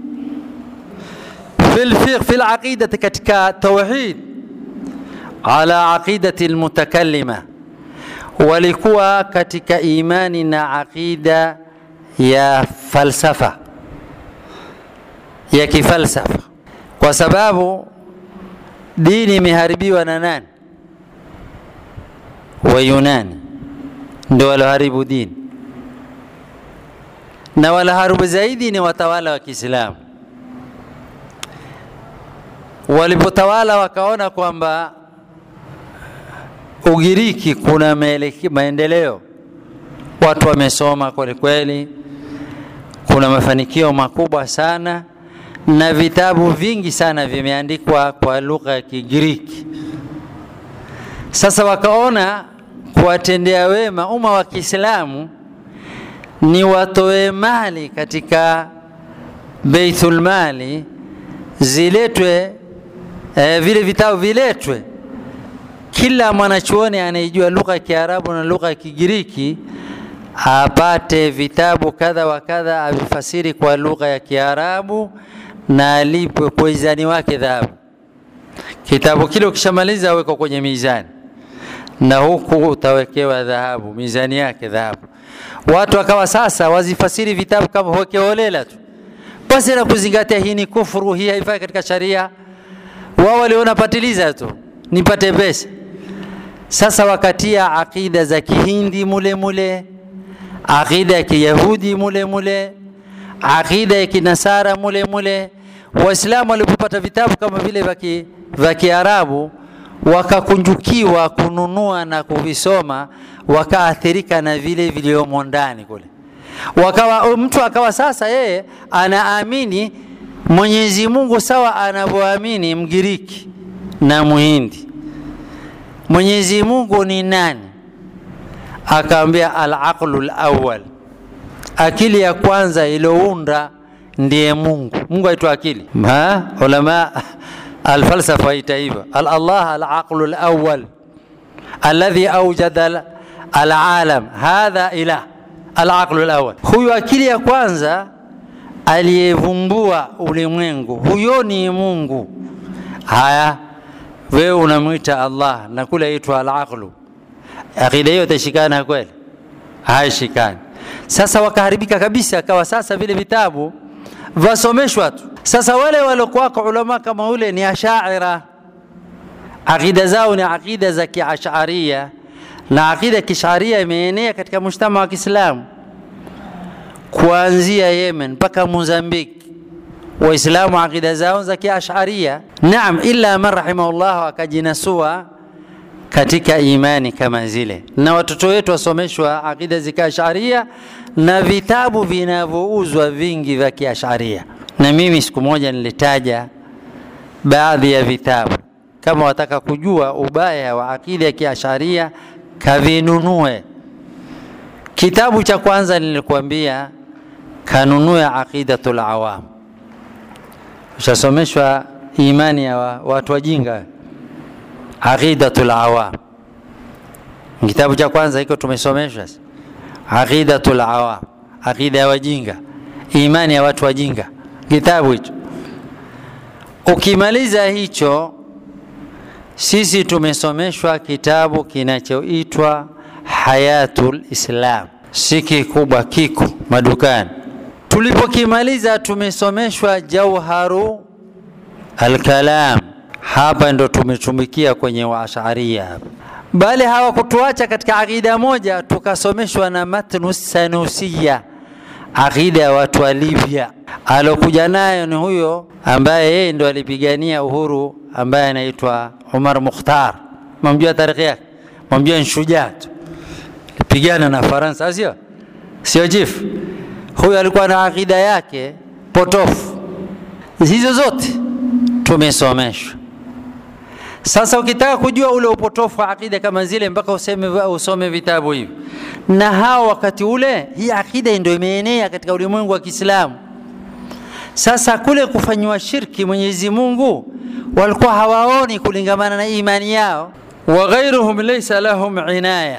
fi lfiqh fi laqidati, katika tauhid, ala aqidati almutakallima, walikuwa katika imani na aqida ya falsafa ya kifalsafa, kwa sababu dini imeharibiwa na nani? Wayunani ndio waloharibu dini, na waloharibu zaidi ni watawala wa Kiislamu. Walipotawala wakaona kwamba Ugiriki kuna maendeleo, watu wamesoma kweli kweli, kuna mafanikio makubwa sana na vitabu vingi sana vimeandikwa kwa lugha ya Kigiriki. Sasa wakaona kuwatendea wema umma wa Kiislamu ni watoe mali katika Baitul Mali ziletwe eh, vile vitabu viletwe, kila mwanachuoni anayejua lugha ya Kiarabu na lugha ya Kigiriki apate vitabu kadha wa kadha avifasiri kwa lugha ya Kiarabu na alipwe kwa izani wake dhahabu. Kitabu kile ukishamaliza awekwa kwenye mizani, na huku utawekewa dhahabu, mizani yake dhahabu. Watu wakawa sasa wazifasiri vitabu kama hokeholela tu, basi na kuzingatia hii ni kufuru, hii haifai katika sharia. Wao waliona patiliza tu nipate pesa. Sasa wakatia akida za Kihindi mule mule, akida ya Kiyahudi mule mule, akida ya Kinasara mule mule. Waislamu walipopata vitabu kama vile vya Kiarabu wakakunjukiwa kununua na kuvisoma, wakaathirika na vile viliomo ndani kule, wakawa mtu akawa sasa yeye anaamini Mwenyezi Mungu sawa anavyoamini Mgiriki na Muhindi. Mwenyezi Mungu ni nani? Akaambia al-aqlu al-awwal, akili ya kwanza iliyounda ndiye Mungu. Mungu aitwa akili. Ha? Ulama alfalsafa ita hivyo, al-Allah al-aqlu al-awwal alladhi awjada al-alam, hadha ilah al-aqlu al-awwal. Huyu akili ya kwanza aliyevumbua ulimwengu, huyo ni Mungu. Haya, wewe unamwita Allah na kule aitwa al-aqlu, akida hiyo itashikana kweli? Haishikani. Sasa wakaharibika kabisa, akawa sasa vile vitabu vasomeshwa tu. Sasa wale waliokuwako ulama kama ule ni ashaira, akida zao ni akida za kiasharia, na akida ya kisharia imeenea katika mujtama wa Kiislamu kuanzia Yemen mpaka Mozambiki. Waislamu akida zao za kiasharia, naam, illa man rahimahullah akajinasua katika imani kama zile, na watoto wetu wasomeshwa akida za kiasharia na vitabu vinavyouzwa vingi vya kiasharia. Na mimi siku moja nilitaja baadhi ya vitabu, kama wataka kujua ubaya wa akida ya kiasharia kavinunue. Kitabu cha kwanza nilikuambia kanunue Aqidatul Awam, ushasomeshwa imani ya watu wajinga. Aqidatul Awam kitabu cha kwanza hiko tumesomeshwa Aqidatul Awam, aqida ya wajinga, imani ya watu wajinga, kitabu hicho. Ukimaliza hicho, sisi tumesomeshwa kitabu kinachoitwa Hayatul Islam, si kikubwa, kiko madukani. Tulipokimaliza tumesomeshwa Jauharu Alkalam, hapa ndo tumetumikia kwenye waasharia hapa bali hawakutuacha katika akida moja, tukasomeshwa na matnu sanusia, akida ya watu wa Libya. Alokuja nayo ni huyo ambaye yeye ndo alipigania uhuru, ambaye anaitwa Umar Mukhtar. Mamjua tarikhi yake, mamjua nshujaa tu, alipigana na Faransa, sio sio chief. Huyo alikuwa na akida yake potofu. Hizo zote tumesomeshwa. Sasa ukitaka kujua ule upotofu wa akida kama zile, mpaka useme usome vitabu hivi. Na hao wakati ule hii akida ndio imeenea katika ulimwengu wa Kiislamu. Sasa kule kufanywa shirki Mwenyezi Mungu walikuwa hawaoni kulingamana na imani yao, wa ghairuhum laysa lahum inaya,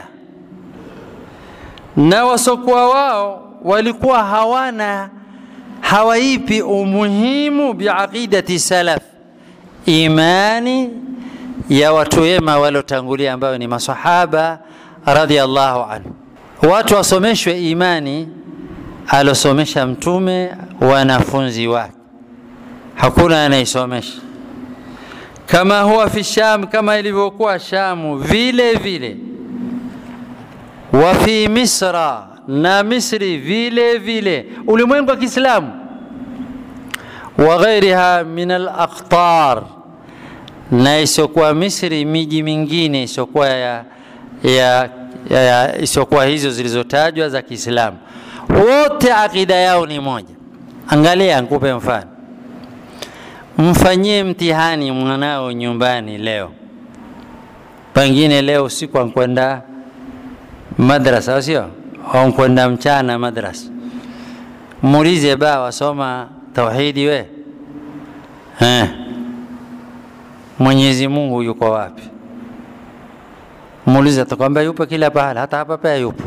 na wasokuwa wao walikuwa hawana hawaipi umuhimu biaqidati salaf, imani ya watu wema waliotangulia ambayo ni masahaba radhiallahu anhu. Watu wasomeshwe imani alosomesha Mtume, wanafunzi wake, hakuna anayesomesha kama huwa fi Sham, kama ilivyokuwa Shamu vile vile, wa fi Misra, na Misri vile vile, ulimwengu wa Kiislamu, wa ghairiha min al-aqtar na isiokuwa Misri, miji mingine isiokuwa ya, ya, ya, ya isiokuwa hizo zilizotajwa za Kiislamu, wote akida yao ni moja. Angalia, nikupe mfano. Mfanyie mtihani mwanao nyumbani leo, Pengine leo usiku ankwenda madrasa, sio ankwenda mchana madrasa. Muulize ba wasoma tauhidi we eh, Mwenyezi Mungu yuko wapi? Muulize, atakwambia yupo kila pahala, hata hapa pia yupo.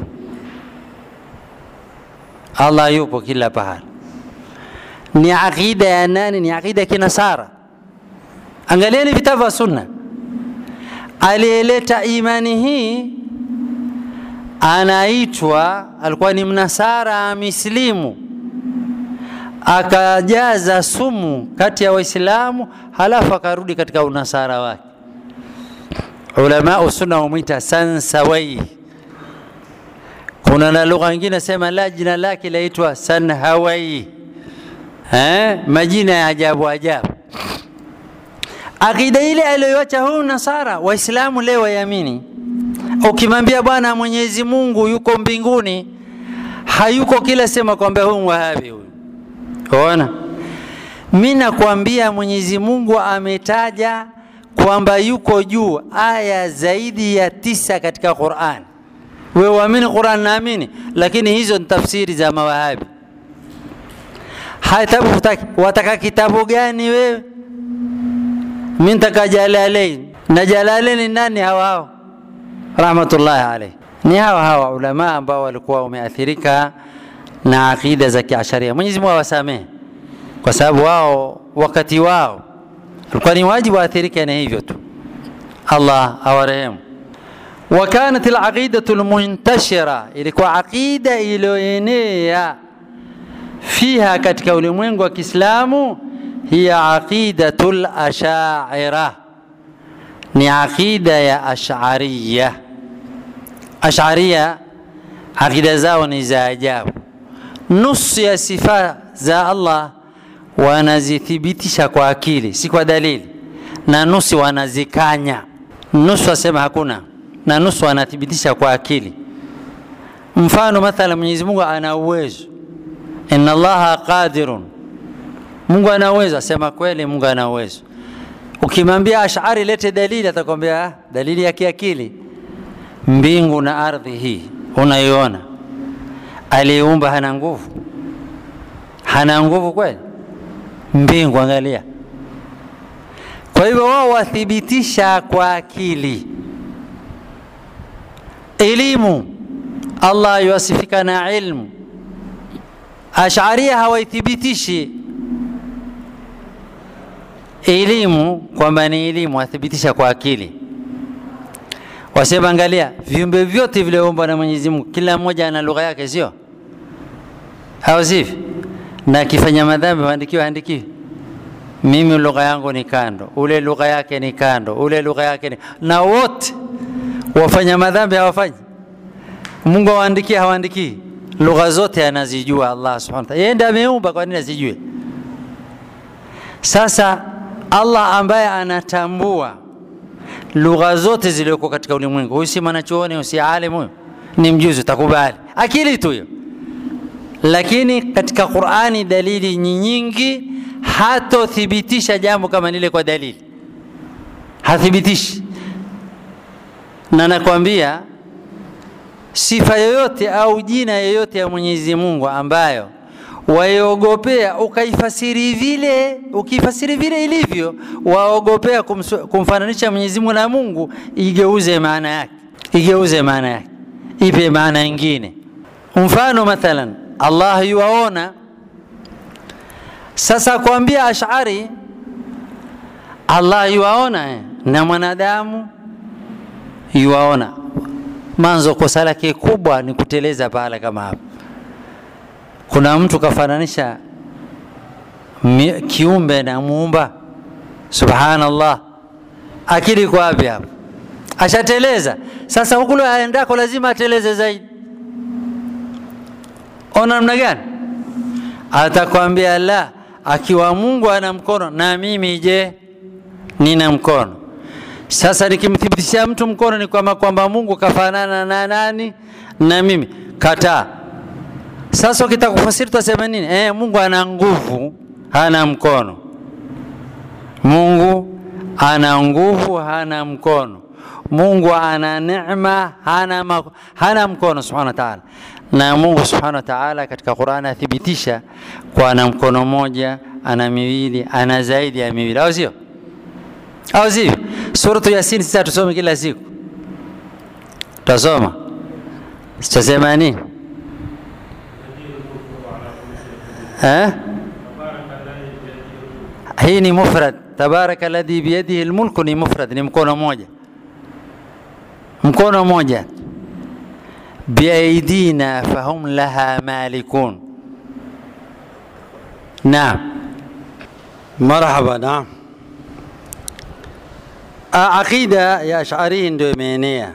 Allah yupo kila pahala. Ni aqida ya nani? Ni aqida ya kinasara. Angalieni vitabu vya Sunna. Aliyeleta imani hii anaitwa, alikuwa ni mnasara mislimu, akajaza sumu kati ya Waislamu, halafu akarudi katika unasara wake. Ulama sunna humwita Sansawai. Kuna na lugha nyingine sema la jina lake laitwa Sanhawai. Eh, majina ya ajabu ajabu. Akida ile aliyoacha huyu Nasara, Waislamu leo wayamini. Ukimwambia bwana Mwenyezi Mungu yuko mbinguni, hayuko kila sema kwamba huyu Wahabi huyu. Unaona? Mimi nakwambia Mwenyezi Mungu ametaja kwamba yuko juu aya zaidi ya tisa katika Qur'an. Wewe uamini Qur'an, naamini, lakini hizo ni tafsiri za mawahabi. Hata wataka kitabu gani wewe? Mimi nitaka Jalalain. Na Jalalain nani hawa hao? Rahmatullahi alayhi. Ni hawa hawa ulama ambao walikuwa wameathirika na akida za Kiasharia. Mwenyezi Mungu awasamehe, kwa sababu wao wakati wao ulikuwa ni wajibu waathirike na hivyo tu. Allah awarehemu. وكانت العقيدة المنتشرة ilikuwa aqida iliyoenea fiha katika ulimwengu wa Kiislamu hiya aqidatul ashaira, ni aqida ya ashariya. Ashariya aqida zao ni za ajabu. Nusu ya sifa za Allah wanazithibitisha kwa akili, si kwa dalili, na nusu wanazikanya. Nusu wasema hakuna na nusu anathibitisha kwa akili. Mfano mathala, Mwenyezi Mungu ana uwezo, inna Allaha qadirun, Mungu ana uwezo. Asema kweli, Mungu ana uwezo. Ukimwambia Ash'ari lete dalili, atakwambia ah, dalili ya kiakili. Mbingu na ardhi hii unaiona, aliyeumba hana nguvu? Hana nguvu kweli? Mbingu angalia. Kwa hivyo wao wathibitisha kwa akili elimu Allah yuasifika na ilmu. Ash'aria hawaithibitishi elimu kwamba ni elimu, wathibitisha kwa akili. Wasema, angalia viumbe vyote vilioumbwa na Mwenyezi Mungu, kila mmoja ana lugha yake, sio au sivyo? Na akifanya madhambi waandikiwe, andikiwe mimi lugha yangu ni kando, ule lugha yake ni kando, ule lugha yake ni na wote wafanya madhambi hawafanyi. Mungu awaandikie, hawaandikii. Lugha zote anazijua Allah subhanahu wa ta'ala. Yeye ndiye ameumba, kwa nini asijue? Sasa Allah ambaye anatambua lugha zote zilizoko katika ulimwengu, huyu si mwanachuoni, huyu si alimu, huyu ni mjuzi, utakubali akili tu hiyo. Lakini katika Qur'ani dalili nyingi, hatothibitisha jambo kama lile kwa dalili, hathibitishi na nakwambia sifa yoyote au jina yoyote ya Mwenyezi Mungu ambayo waiogopea ukaifasiri vile ukifasiri vile ilivyo, waogopea kumfananisha Mwenyezi Mungu na Mungu, igeuze maana yake, igeuze maana yake, ipe maana nyingine. Mfano mathalan, Allah yuwaona. Sasa kuambia Ash'ari Allah yuwaona eh, na mwanadamu yuwaona manzo. Kosa lake kubwa ni kuteleza pahala kama hapa. Kuna mtu kafananisha kiumbe na muumba, subhanallah. Akili iko wapi hapa? Ashateleza. Sasa huku aendako lazima ateleze zaidi. Ona namna gani? Atakwambia la, akiwa Mungu ana mkono na mimi je, nina mkono sasa nikimthibitishia mtu mkono ni kwamba kwamba Mungu kafanana na nani? Na mimi. Kataa. Sasa ukitaka kufasiri tutasema nini? Eh, Mungu ana nguvu, hana mkono. Mungu ana nguvu, hana mkono. Mungu ana neema, hana, ma, hana mkono subhanahu wa ta'ala. Na Mungu subhanahu wa ta'ala katika Qur'an athibitisha kwa ana mkono mmoja, ana miwili, ana zaidi ya miwili, au sio? Au sio? Suratu Yasin sisi tusome kila siku, tutasoma sitasema nini eh? hii ni mufrad tabaraka alladhi biyadihi almulku ni mufrad ni mkono mmoja mkono mmoja biaidina fahum laha malikun naam marhaba naam aqida ya ashari ndio imeenea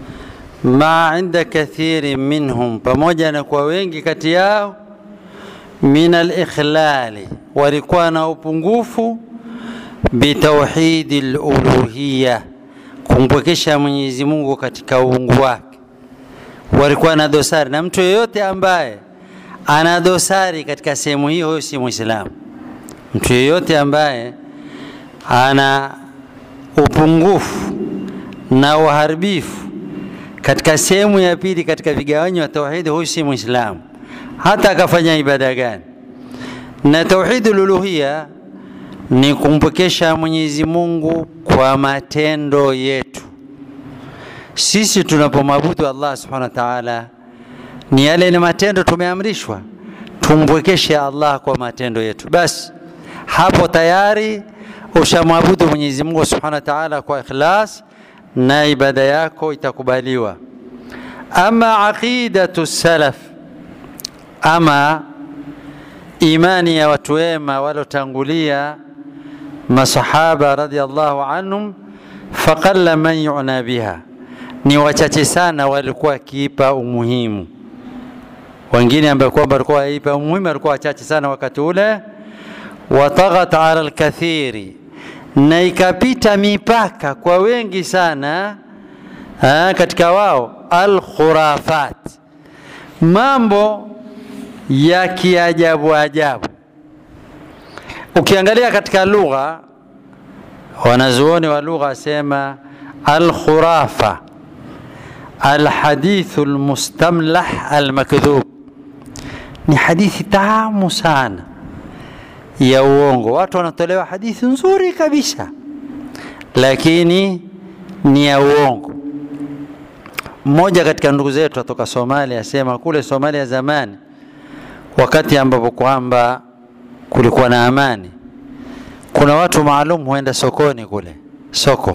ma inda kathiri minhum pamoja na kwa wengi kati yao min alikhlali walikuwa na upungufu bitauhidi luluhiya kumpwekesha mwenyezi mungu katika uungu wake walikuwa na dosari na mtu yeyote ambaye ana dosari katika sehemu hiyo huyo si mwislamu mtu yeyote ambaye ana upungufu na uharibifu katika sehemu ya pili katika vigawanyo wa tauhidi huyu si mwislamu hata akafanya ibada gani na tauhidi luluhia ni kumpokesha mwenyezi mungu kwa matendo yetu sisi tunapomwabudu allah subhanahu wa taala ni yale ni matendo tumeamrishwa tumpwekeshe allah kwa matendo yetu basi hapo tayari ushamwabudu mwenyezi mungu subhanahu wa taala kwa ikhlas na ibada yako itakubaliwa ama aqidatu salaf ama imani ya watu wema walotangulia masahaba radhiallahu anhum faqalla man yuna biha ni wachache sana walikuwa wakiipa umuhimu wengine ambao kwamba walikuwa waipa umuhimu walikuwa wachache sana wakati ule wataghat ala lkathiri na ikapita mipaka kwa wengi sana ha, katika wao alkhurafat mambo ya kiajabu ajabu ukiangalia katika lugha wanazuoni wa lugha wasema alkhurafa alhadithu lmustamlah almakdhub ni hadithi tamu sana ya uongo watu wanatolewa hadithi nzuri kabisa lakini ni ya uongo mmoja katika ndugu zetu atoka somalia asema kule somalia zamani wakati ambapo kwamba kulikuwa na amani kuna watu maalum huenda sokoni kule soko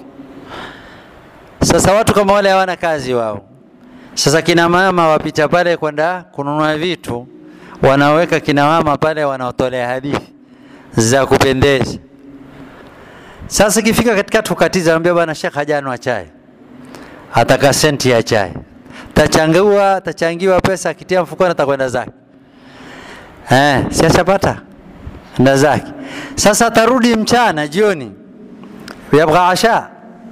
sasa watu kama wale hawana kazi wao sasa kina mama wapita pale kwenda kununua vitu wanaweka kina mama pale wanaotolea hadithi za kupendeza sasa ikifika katikati ukatiza anambia bwana shekh hajanwa chai ataka senti ya chai tachangiwa tachangiwa pesa akitia mfukoni atakwenda zake eh, si ashapata nda zake sasa atarudi mchana jioni yabgha asha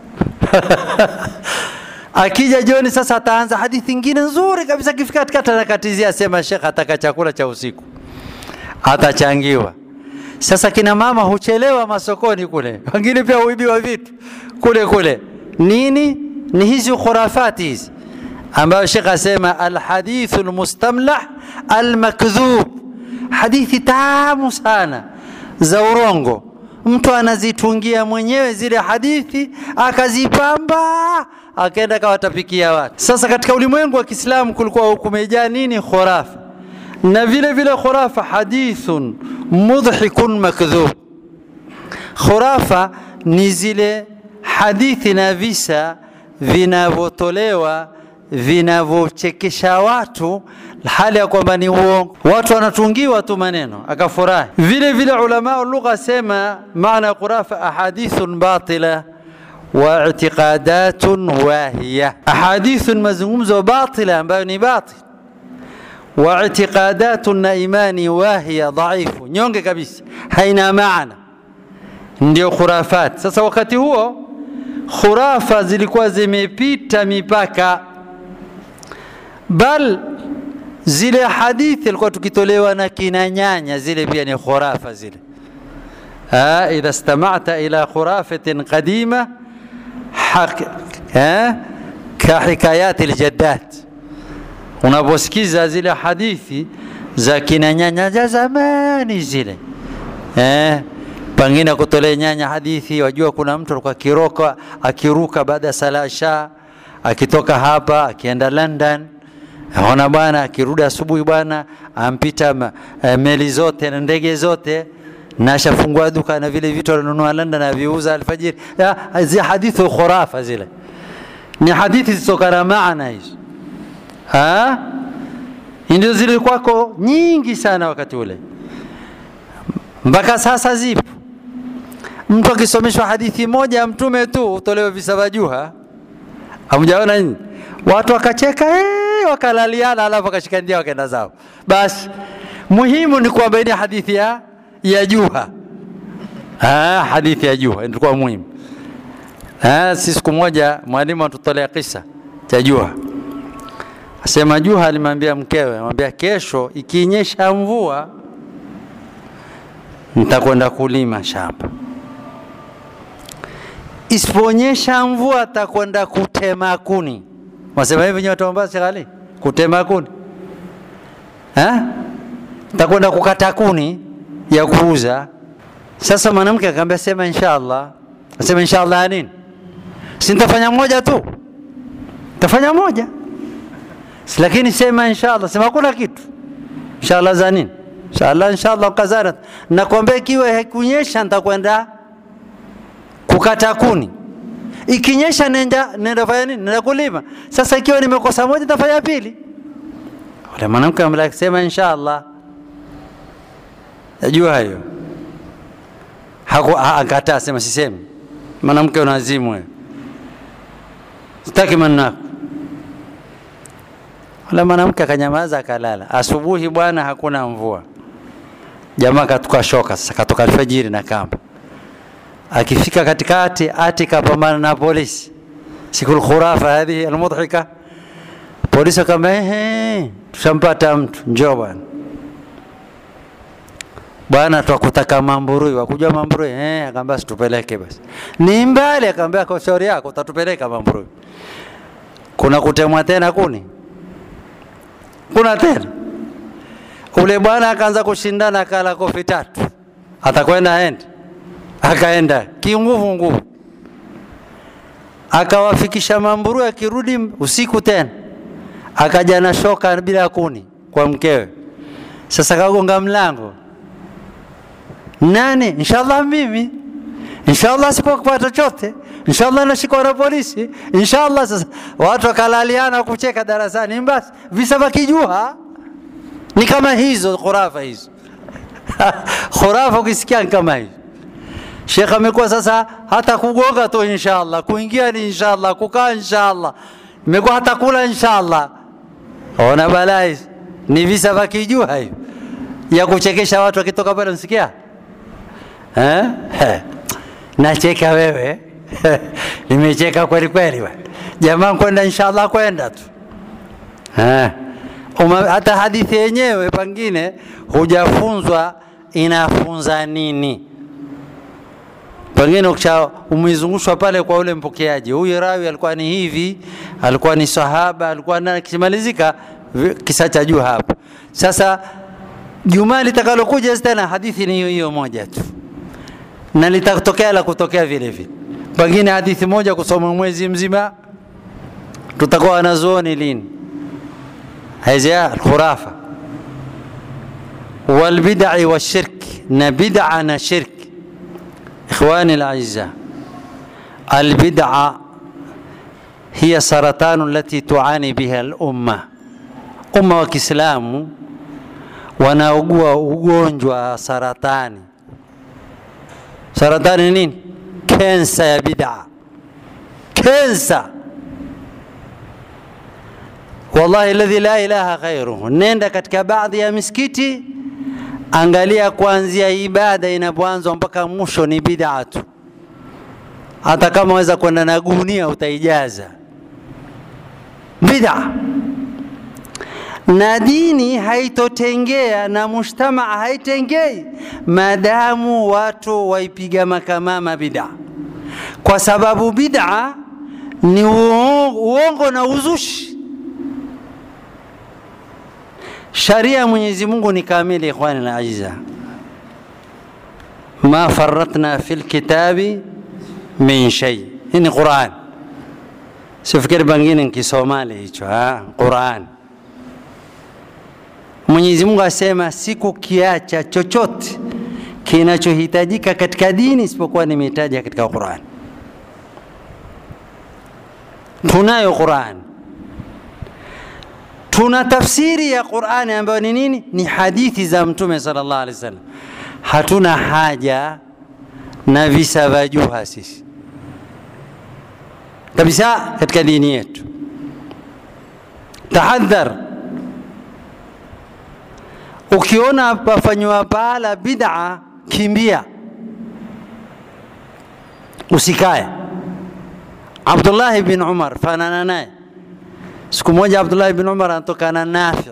akija jioni sasa ataanza hadithi ingine nzuri kabisa akifika katikati anakatizia asema shekh ataka chakula cha usiku atachangiwa sasa kina mama huchelewa masokoni kule wengine pia huibiwa vitu kule kule nini ni hizi khurafati hizi ambayo shekh asema alhadithu lmustamlah almakdhub hadithi tamu sana za urongo mtu anazitungia mwenyewe zile hadithi akazipamba akaenda kawatapikia watu sasa katika ulimwengu wa kiislamu kulikuwa kumejaa nini khurafa na vile vile khurafa hadithun mudhikun makdhub khurafa ni zile hadithi na visa vinavyotolewa vinavyochekesha watu hali ya kwamba ni uongo watu wanatungiwa tu maneno akafurahi vile vile ulama lugha sema maana khurafa ahadithun batila wa i'tiqadatun wahiya ahadithun mazungumzo batila ambayo ni batil wa i'tiqadatun na imani wahiya dhaifu nyonge kabisa haina maana ndio khurafat sasa wakati huo khurafa zilikuwa zimepita mipaka bal zile hadithi alikuwa tukitolewa na kina nyanya zile pia ni khurafa zile idha istamata ila khurafatin qadima eh? kahikayati ljaddat unaposikiza zile hadithi za kina nyanya za zamani zile eh? pengine kutolea nyanya hadithi wajua kuna mtu alikuwa akiroka akiruka baada ya sala sha akitoka hapa akienda london ona bwana akirudi asubuhi bwana ampita ma, e, meli zote na ndege zote na ashafungua duka na vile vitu alinunua london aviuza alfajiri zi hadithi khurafa zile ni hadithi zitokana maana hizo ndio zilikuwako nyingi sana wakati ule mpaka sasa zipo mtu akisomeshwa hadithi moja ya mtume tu utolewe visabajuha hamjaona nini watu wakacheka ee, wakalaliana alafu wakashikandia wakaenda zao basi muhimu ni kuwabainia hadithi ya, ya juha ah, hadithi ya juha ilikuwa muhimu ah, si siku moja mwalimu atutolea kisa cha juha asema juha alimwambia mkewe amwambia kesho ikinyesha mvua nitakwenda kulima shamba isiponyesha mvua atakwenda kutema kuni wasema hivi nyote Mombasa ghali kutema kuni ha? takwenda kukata kuni ya kuuza sasa mwanamke akamwambia sema inshallah asema inshallah nini si nitafanya moja tu tafanya moja lakini sema inshallah sema hakuna kitu inshallah za nini inshallah inshallah kazara nakwambia ikiwa haikunyesha nitakwenda kukata kuni ikinyesha nenda nenda fanya nini nenda kulima sasa ikiwa nimekosa moja nitafanya pili ule mwanamke amesema inshallah najua hayo akataa sema sisemi mwanamke unazimu wewe sitaki maneno yako ule mwanamke akanyamaza akalala asubuhi bwana hakuna mvua jamaa katoka shoka sasa katoka alfajiri na kamba akifika katikati ati kapambana na polisi siku lkhurafa hadhihi almudhika polisi akamba ehe tushampata mtu njoo bwana bwana twakutaka mamburui wakujua mamburui eh akaambia situpeleke basi ni mbali akaambia kwa shauri yako utatupeleka mamburui kuna kutemwa tena kuni kuna tena ule bwana akaanza kushindana akala kofi tatu atakwenda aende akaenda kinguvu nguvu akawafikisha mamburu akirudi usiku tena akaja na shoka bila kuni kwa mkewe sasa kagonga mlango nani inshallah mimi inshallah sipokupata chochote inshallah nashikwa na polisi inshallah sasa watu wakalaliana kucheka darasani basi visa vya kijua ni kama hizo khurafa hizo khurafa ukisikia kama hizo Sheikh amekuwa sasa hata kugonga tu inshallah, kuingia ni inshallah, kukaa inshallah, imekuwa hata kula inshallah. Ona balai, ni visa vya kijua hiyo ya kuchekesha watu wakitoka pale, msikia eh? Nacheka wewe nimecheka kweli kweli, jamaa kwenda inshallah, kwenda tu eh. Uma, hata hadithi yenyewe pengine hujafunzwa inafunza nini pengine ukisha umezungushwa pale kwa ule mpokeaji, huyu rawi alikuwa ni hivi, alikuwa ni sahaba, alikuwa na kimalizika kisa cha juu hapo. Sasa Jumaa litakalokuja tena hadithi ni hiyo hiyo moja tu, na litatokea la kutokea vile vile, pengine hadithi moja kusoma mwezi mzima, tutakuwa wanazuoni lini? Haya alkhurafa walbidai washirki, na bid'a na shirki إخواني الأعزاء البدعة هي سرطان التي تعاني بها الأمة أمة وكسلام wanaugua ugonjwa wa saratani. Saratani nini? Kensa ya bid'a, kensa. Wallahi alladhi la ilaha ghairuhu. Nenda katika baadhi ya misikiti angalia kuanzia ibada inapoanzwa mpaka mwisho ni bid'a tu. Hata kama waweza kwenda na gunia utaijaza bid'a, na dini haitotengea na mujtamaa haitengei maadamu watu waipiga makamama bid'a, kwa sababu bid'a ni uongo, uongo na uzushi. Sharia ya Mwenyezi Mungu ni kamili, ikhwani na ajiza, ma faratna fil kitabi min shay. Hii ni Quran, sifikiri pengine Kisomali hicho, Quran. Mwenyezi Mungu asema sikukiacha chochote kinachohitajika katika dini isipokuwa nimehitaja katika Quran. Tunayo Quran, tuna tafsiri ya Qurani ambayo ni nini? Ni hadithi za Mtume sallallahu alaihi wasallam. Hatuna haja na visa vya juha sisi kabisa katika dini yetu. Tahadhar, ukiona pafanywa pahala bid'a, kimbia, usikae. Abdullah bin Umar, fanana naye. Siku moja Abdullah bin Umar anatokana Nafi.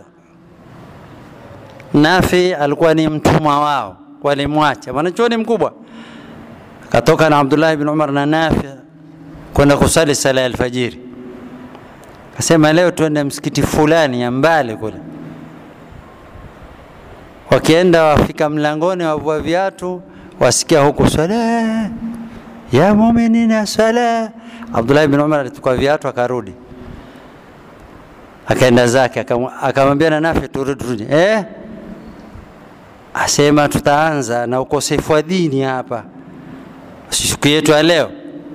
Nafi alikuwa ni mtumwa wao, walimwacha mwanachuoni mkubwa, akatoka na Abdullah bin Umar na Nafi kwenda kusali sala ya alfajiri. Akasema leo tuende msikiti fulani ya mbali kule. Wakienda wafika mlangoni, wavua viatu, wasikia huku swala ya muminina swala. Abdullah bin Umar alitukua viatu akarudi, akaenda zake, akamwambia na Nafi, turudi turudi. Eh, asema tutaanza na ukosefu wa dini hapa siku yetu ya leo.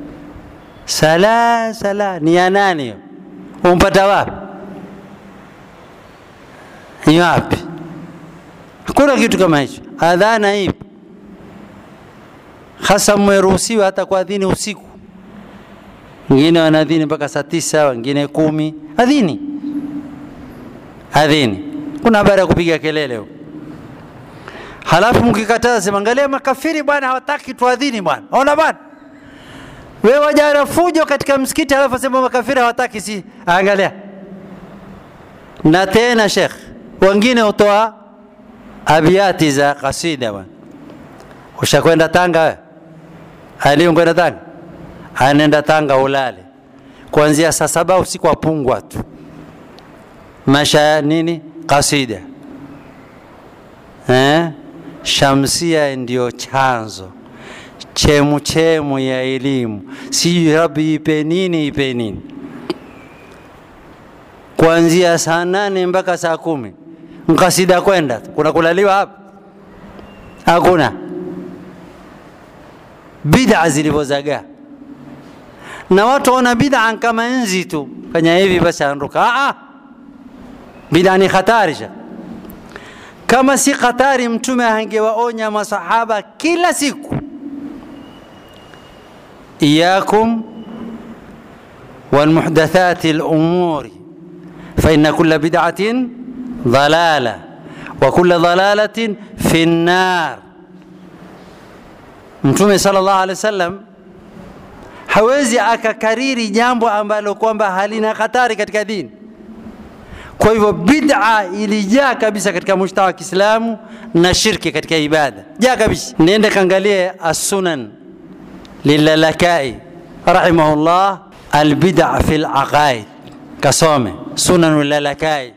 Sala sala ni ya nani hiyo? Umpata wapi? Ni wapi? Hakuna kitu kama hicho. Adhana ipo, hasa mmeruhusiwa hata kuadhini usiku. Wengine wanadhini mpaka saa tisa, wengine kumi. Adhini, adhini. Kuna habari ya kupiga kelele huko. Halafu mkikataza sema, angalia makafiri bwana, hawataki tuadhini bwana. Ona bwana wewe wajara fujo katika msikiti, halafu sema makafiri hawataki, si angalia. Na tena Sheikh, wengine hutoa abiati za kasida bwana. Ushakwenda Tanga wewe? Ali kwenda Tanga? Anaenda Tanga ulale kuanzia saa saba usiku apungwa tu masha nini kasida eh? Shamsia ndio chanzo chemu chemu ya elimu, sijui Rabbi ipe nini ipe nini, kuanzia saa nane mpaka saa kumi mkasida kwenda, kuna kulaliwa hapa? Hakuna. Bid'a zilivyozagaa na watu wana bid'a kama nzi tu, fanya hivi basi anruka. Ah, bid'a ni hatari. Kama si hatari, Mtume angewaonya masahaba kila siku إياكم والمحدثات الأمور فإن كل بدعة ضلالة وكل ضلالة في النار Mtume sallallahu alaihi wasallam hawezi akakariri jambo ambalo kwamba halina hatari katika dini. Kwa hivyo bid'a ilijaa kabisa katika mujtamaa wa Kiislamu na shirki katika ibada, jaa kabisa. Nenda kaangalie as-sunan للالكائي رحمه الله البدع في العقائد kasome sunan lalakai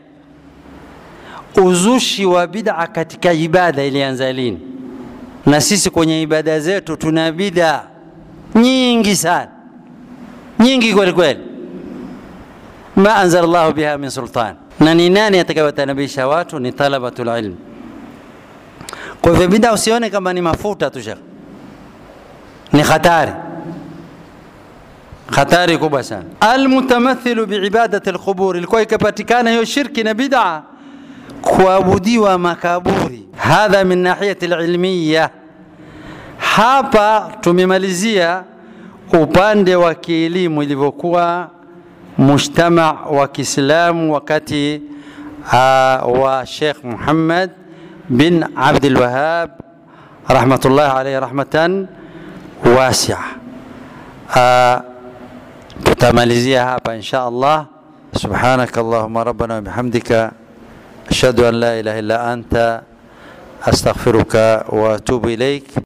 uzushi wa bid'a katika ibada ilianza lini na sisi kwenye ibada zetu tuna bid'a nyingi sana nyingi kweli kweli ma anzala llahu biha min sultan na ni nani atakayewatanabisha watu ni talabatul ilm kwa hivyo bid'a usione kama ni mafuta tu shekh ni hatari hatari kubwa sana almutamathilu biibadati alqubur ilikuwa ikapatikana hiyo shirki na bid'a kuabudiwa makaburi hadha min nahiyati alilmiya hapa tumemalizia upande wa kielimu ilivyokuwa mujtama wa Kiislamu wakati uh, wa Sheikh Muhammad bin Abdul Wahhab rahmatullah alayhi rahmatan wasia. Uh, tutamalizia hapa insha Allah. Subhanaka Allahumma rabbana wa bihamdika ashhadu an la ilaha illa anta astaghfiruka wa atubu ilaik.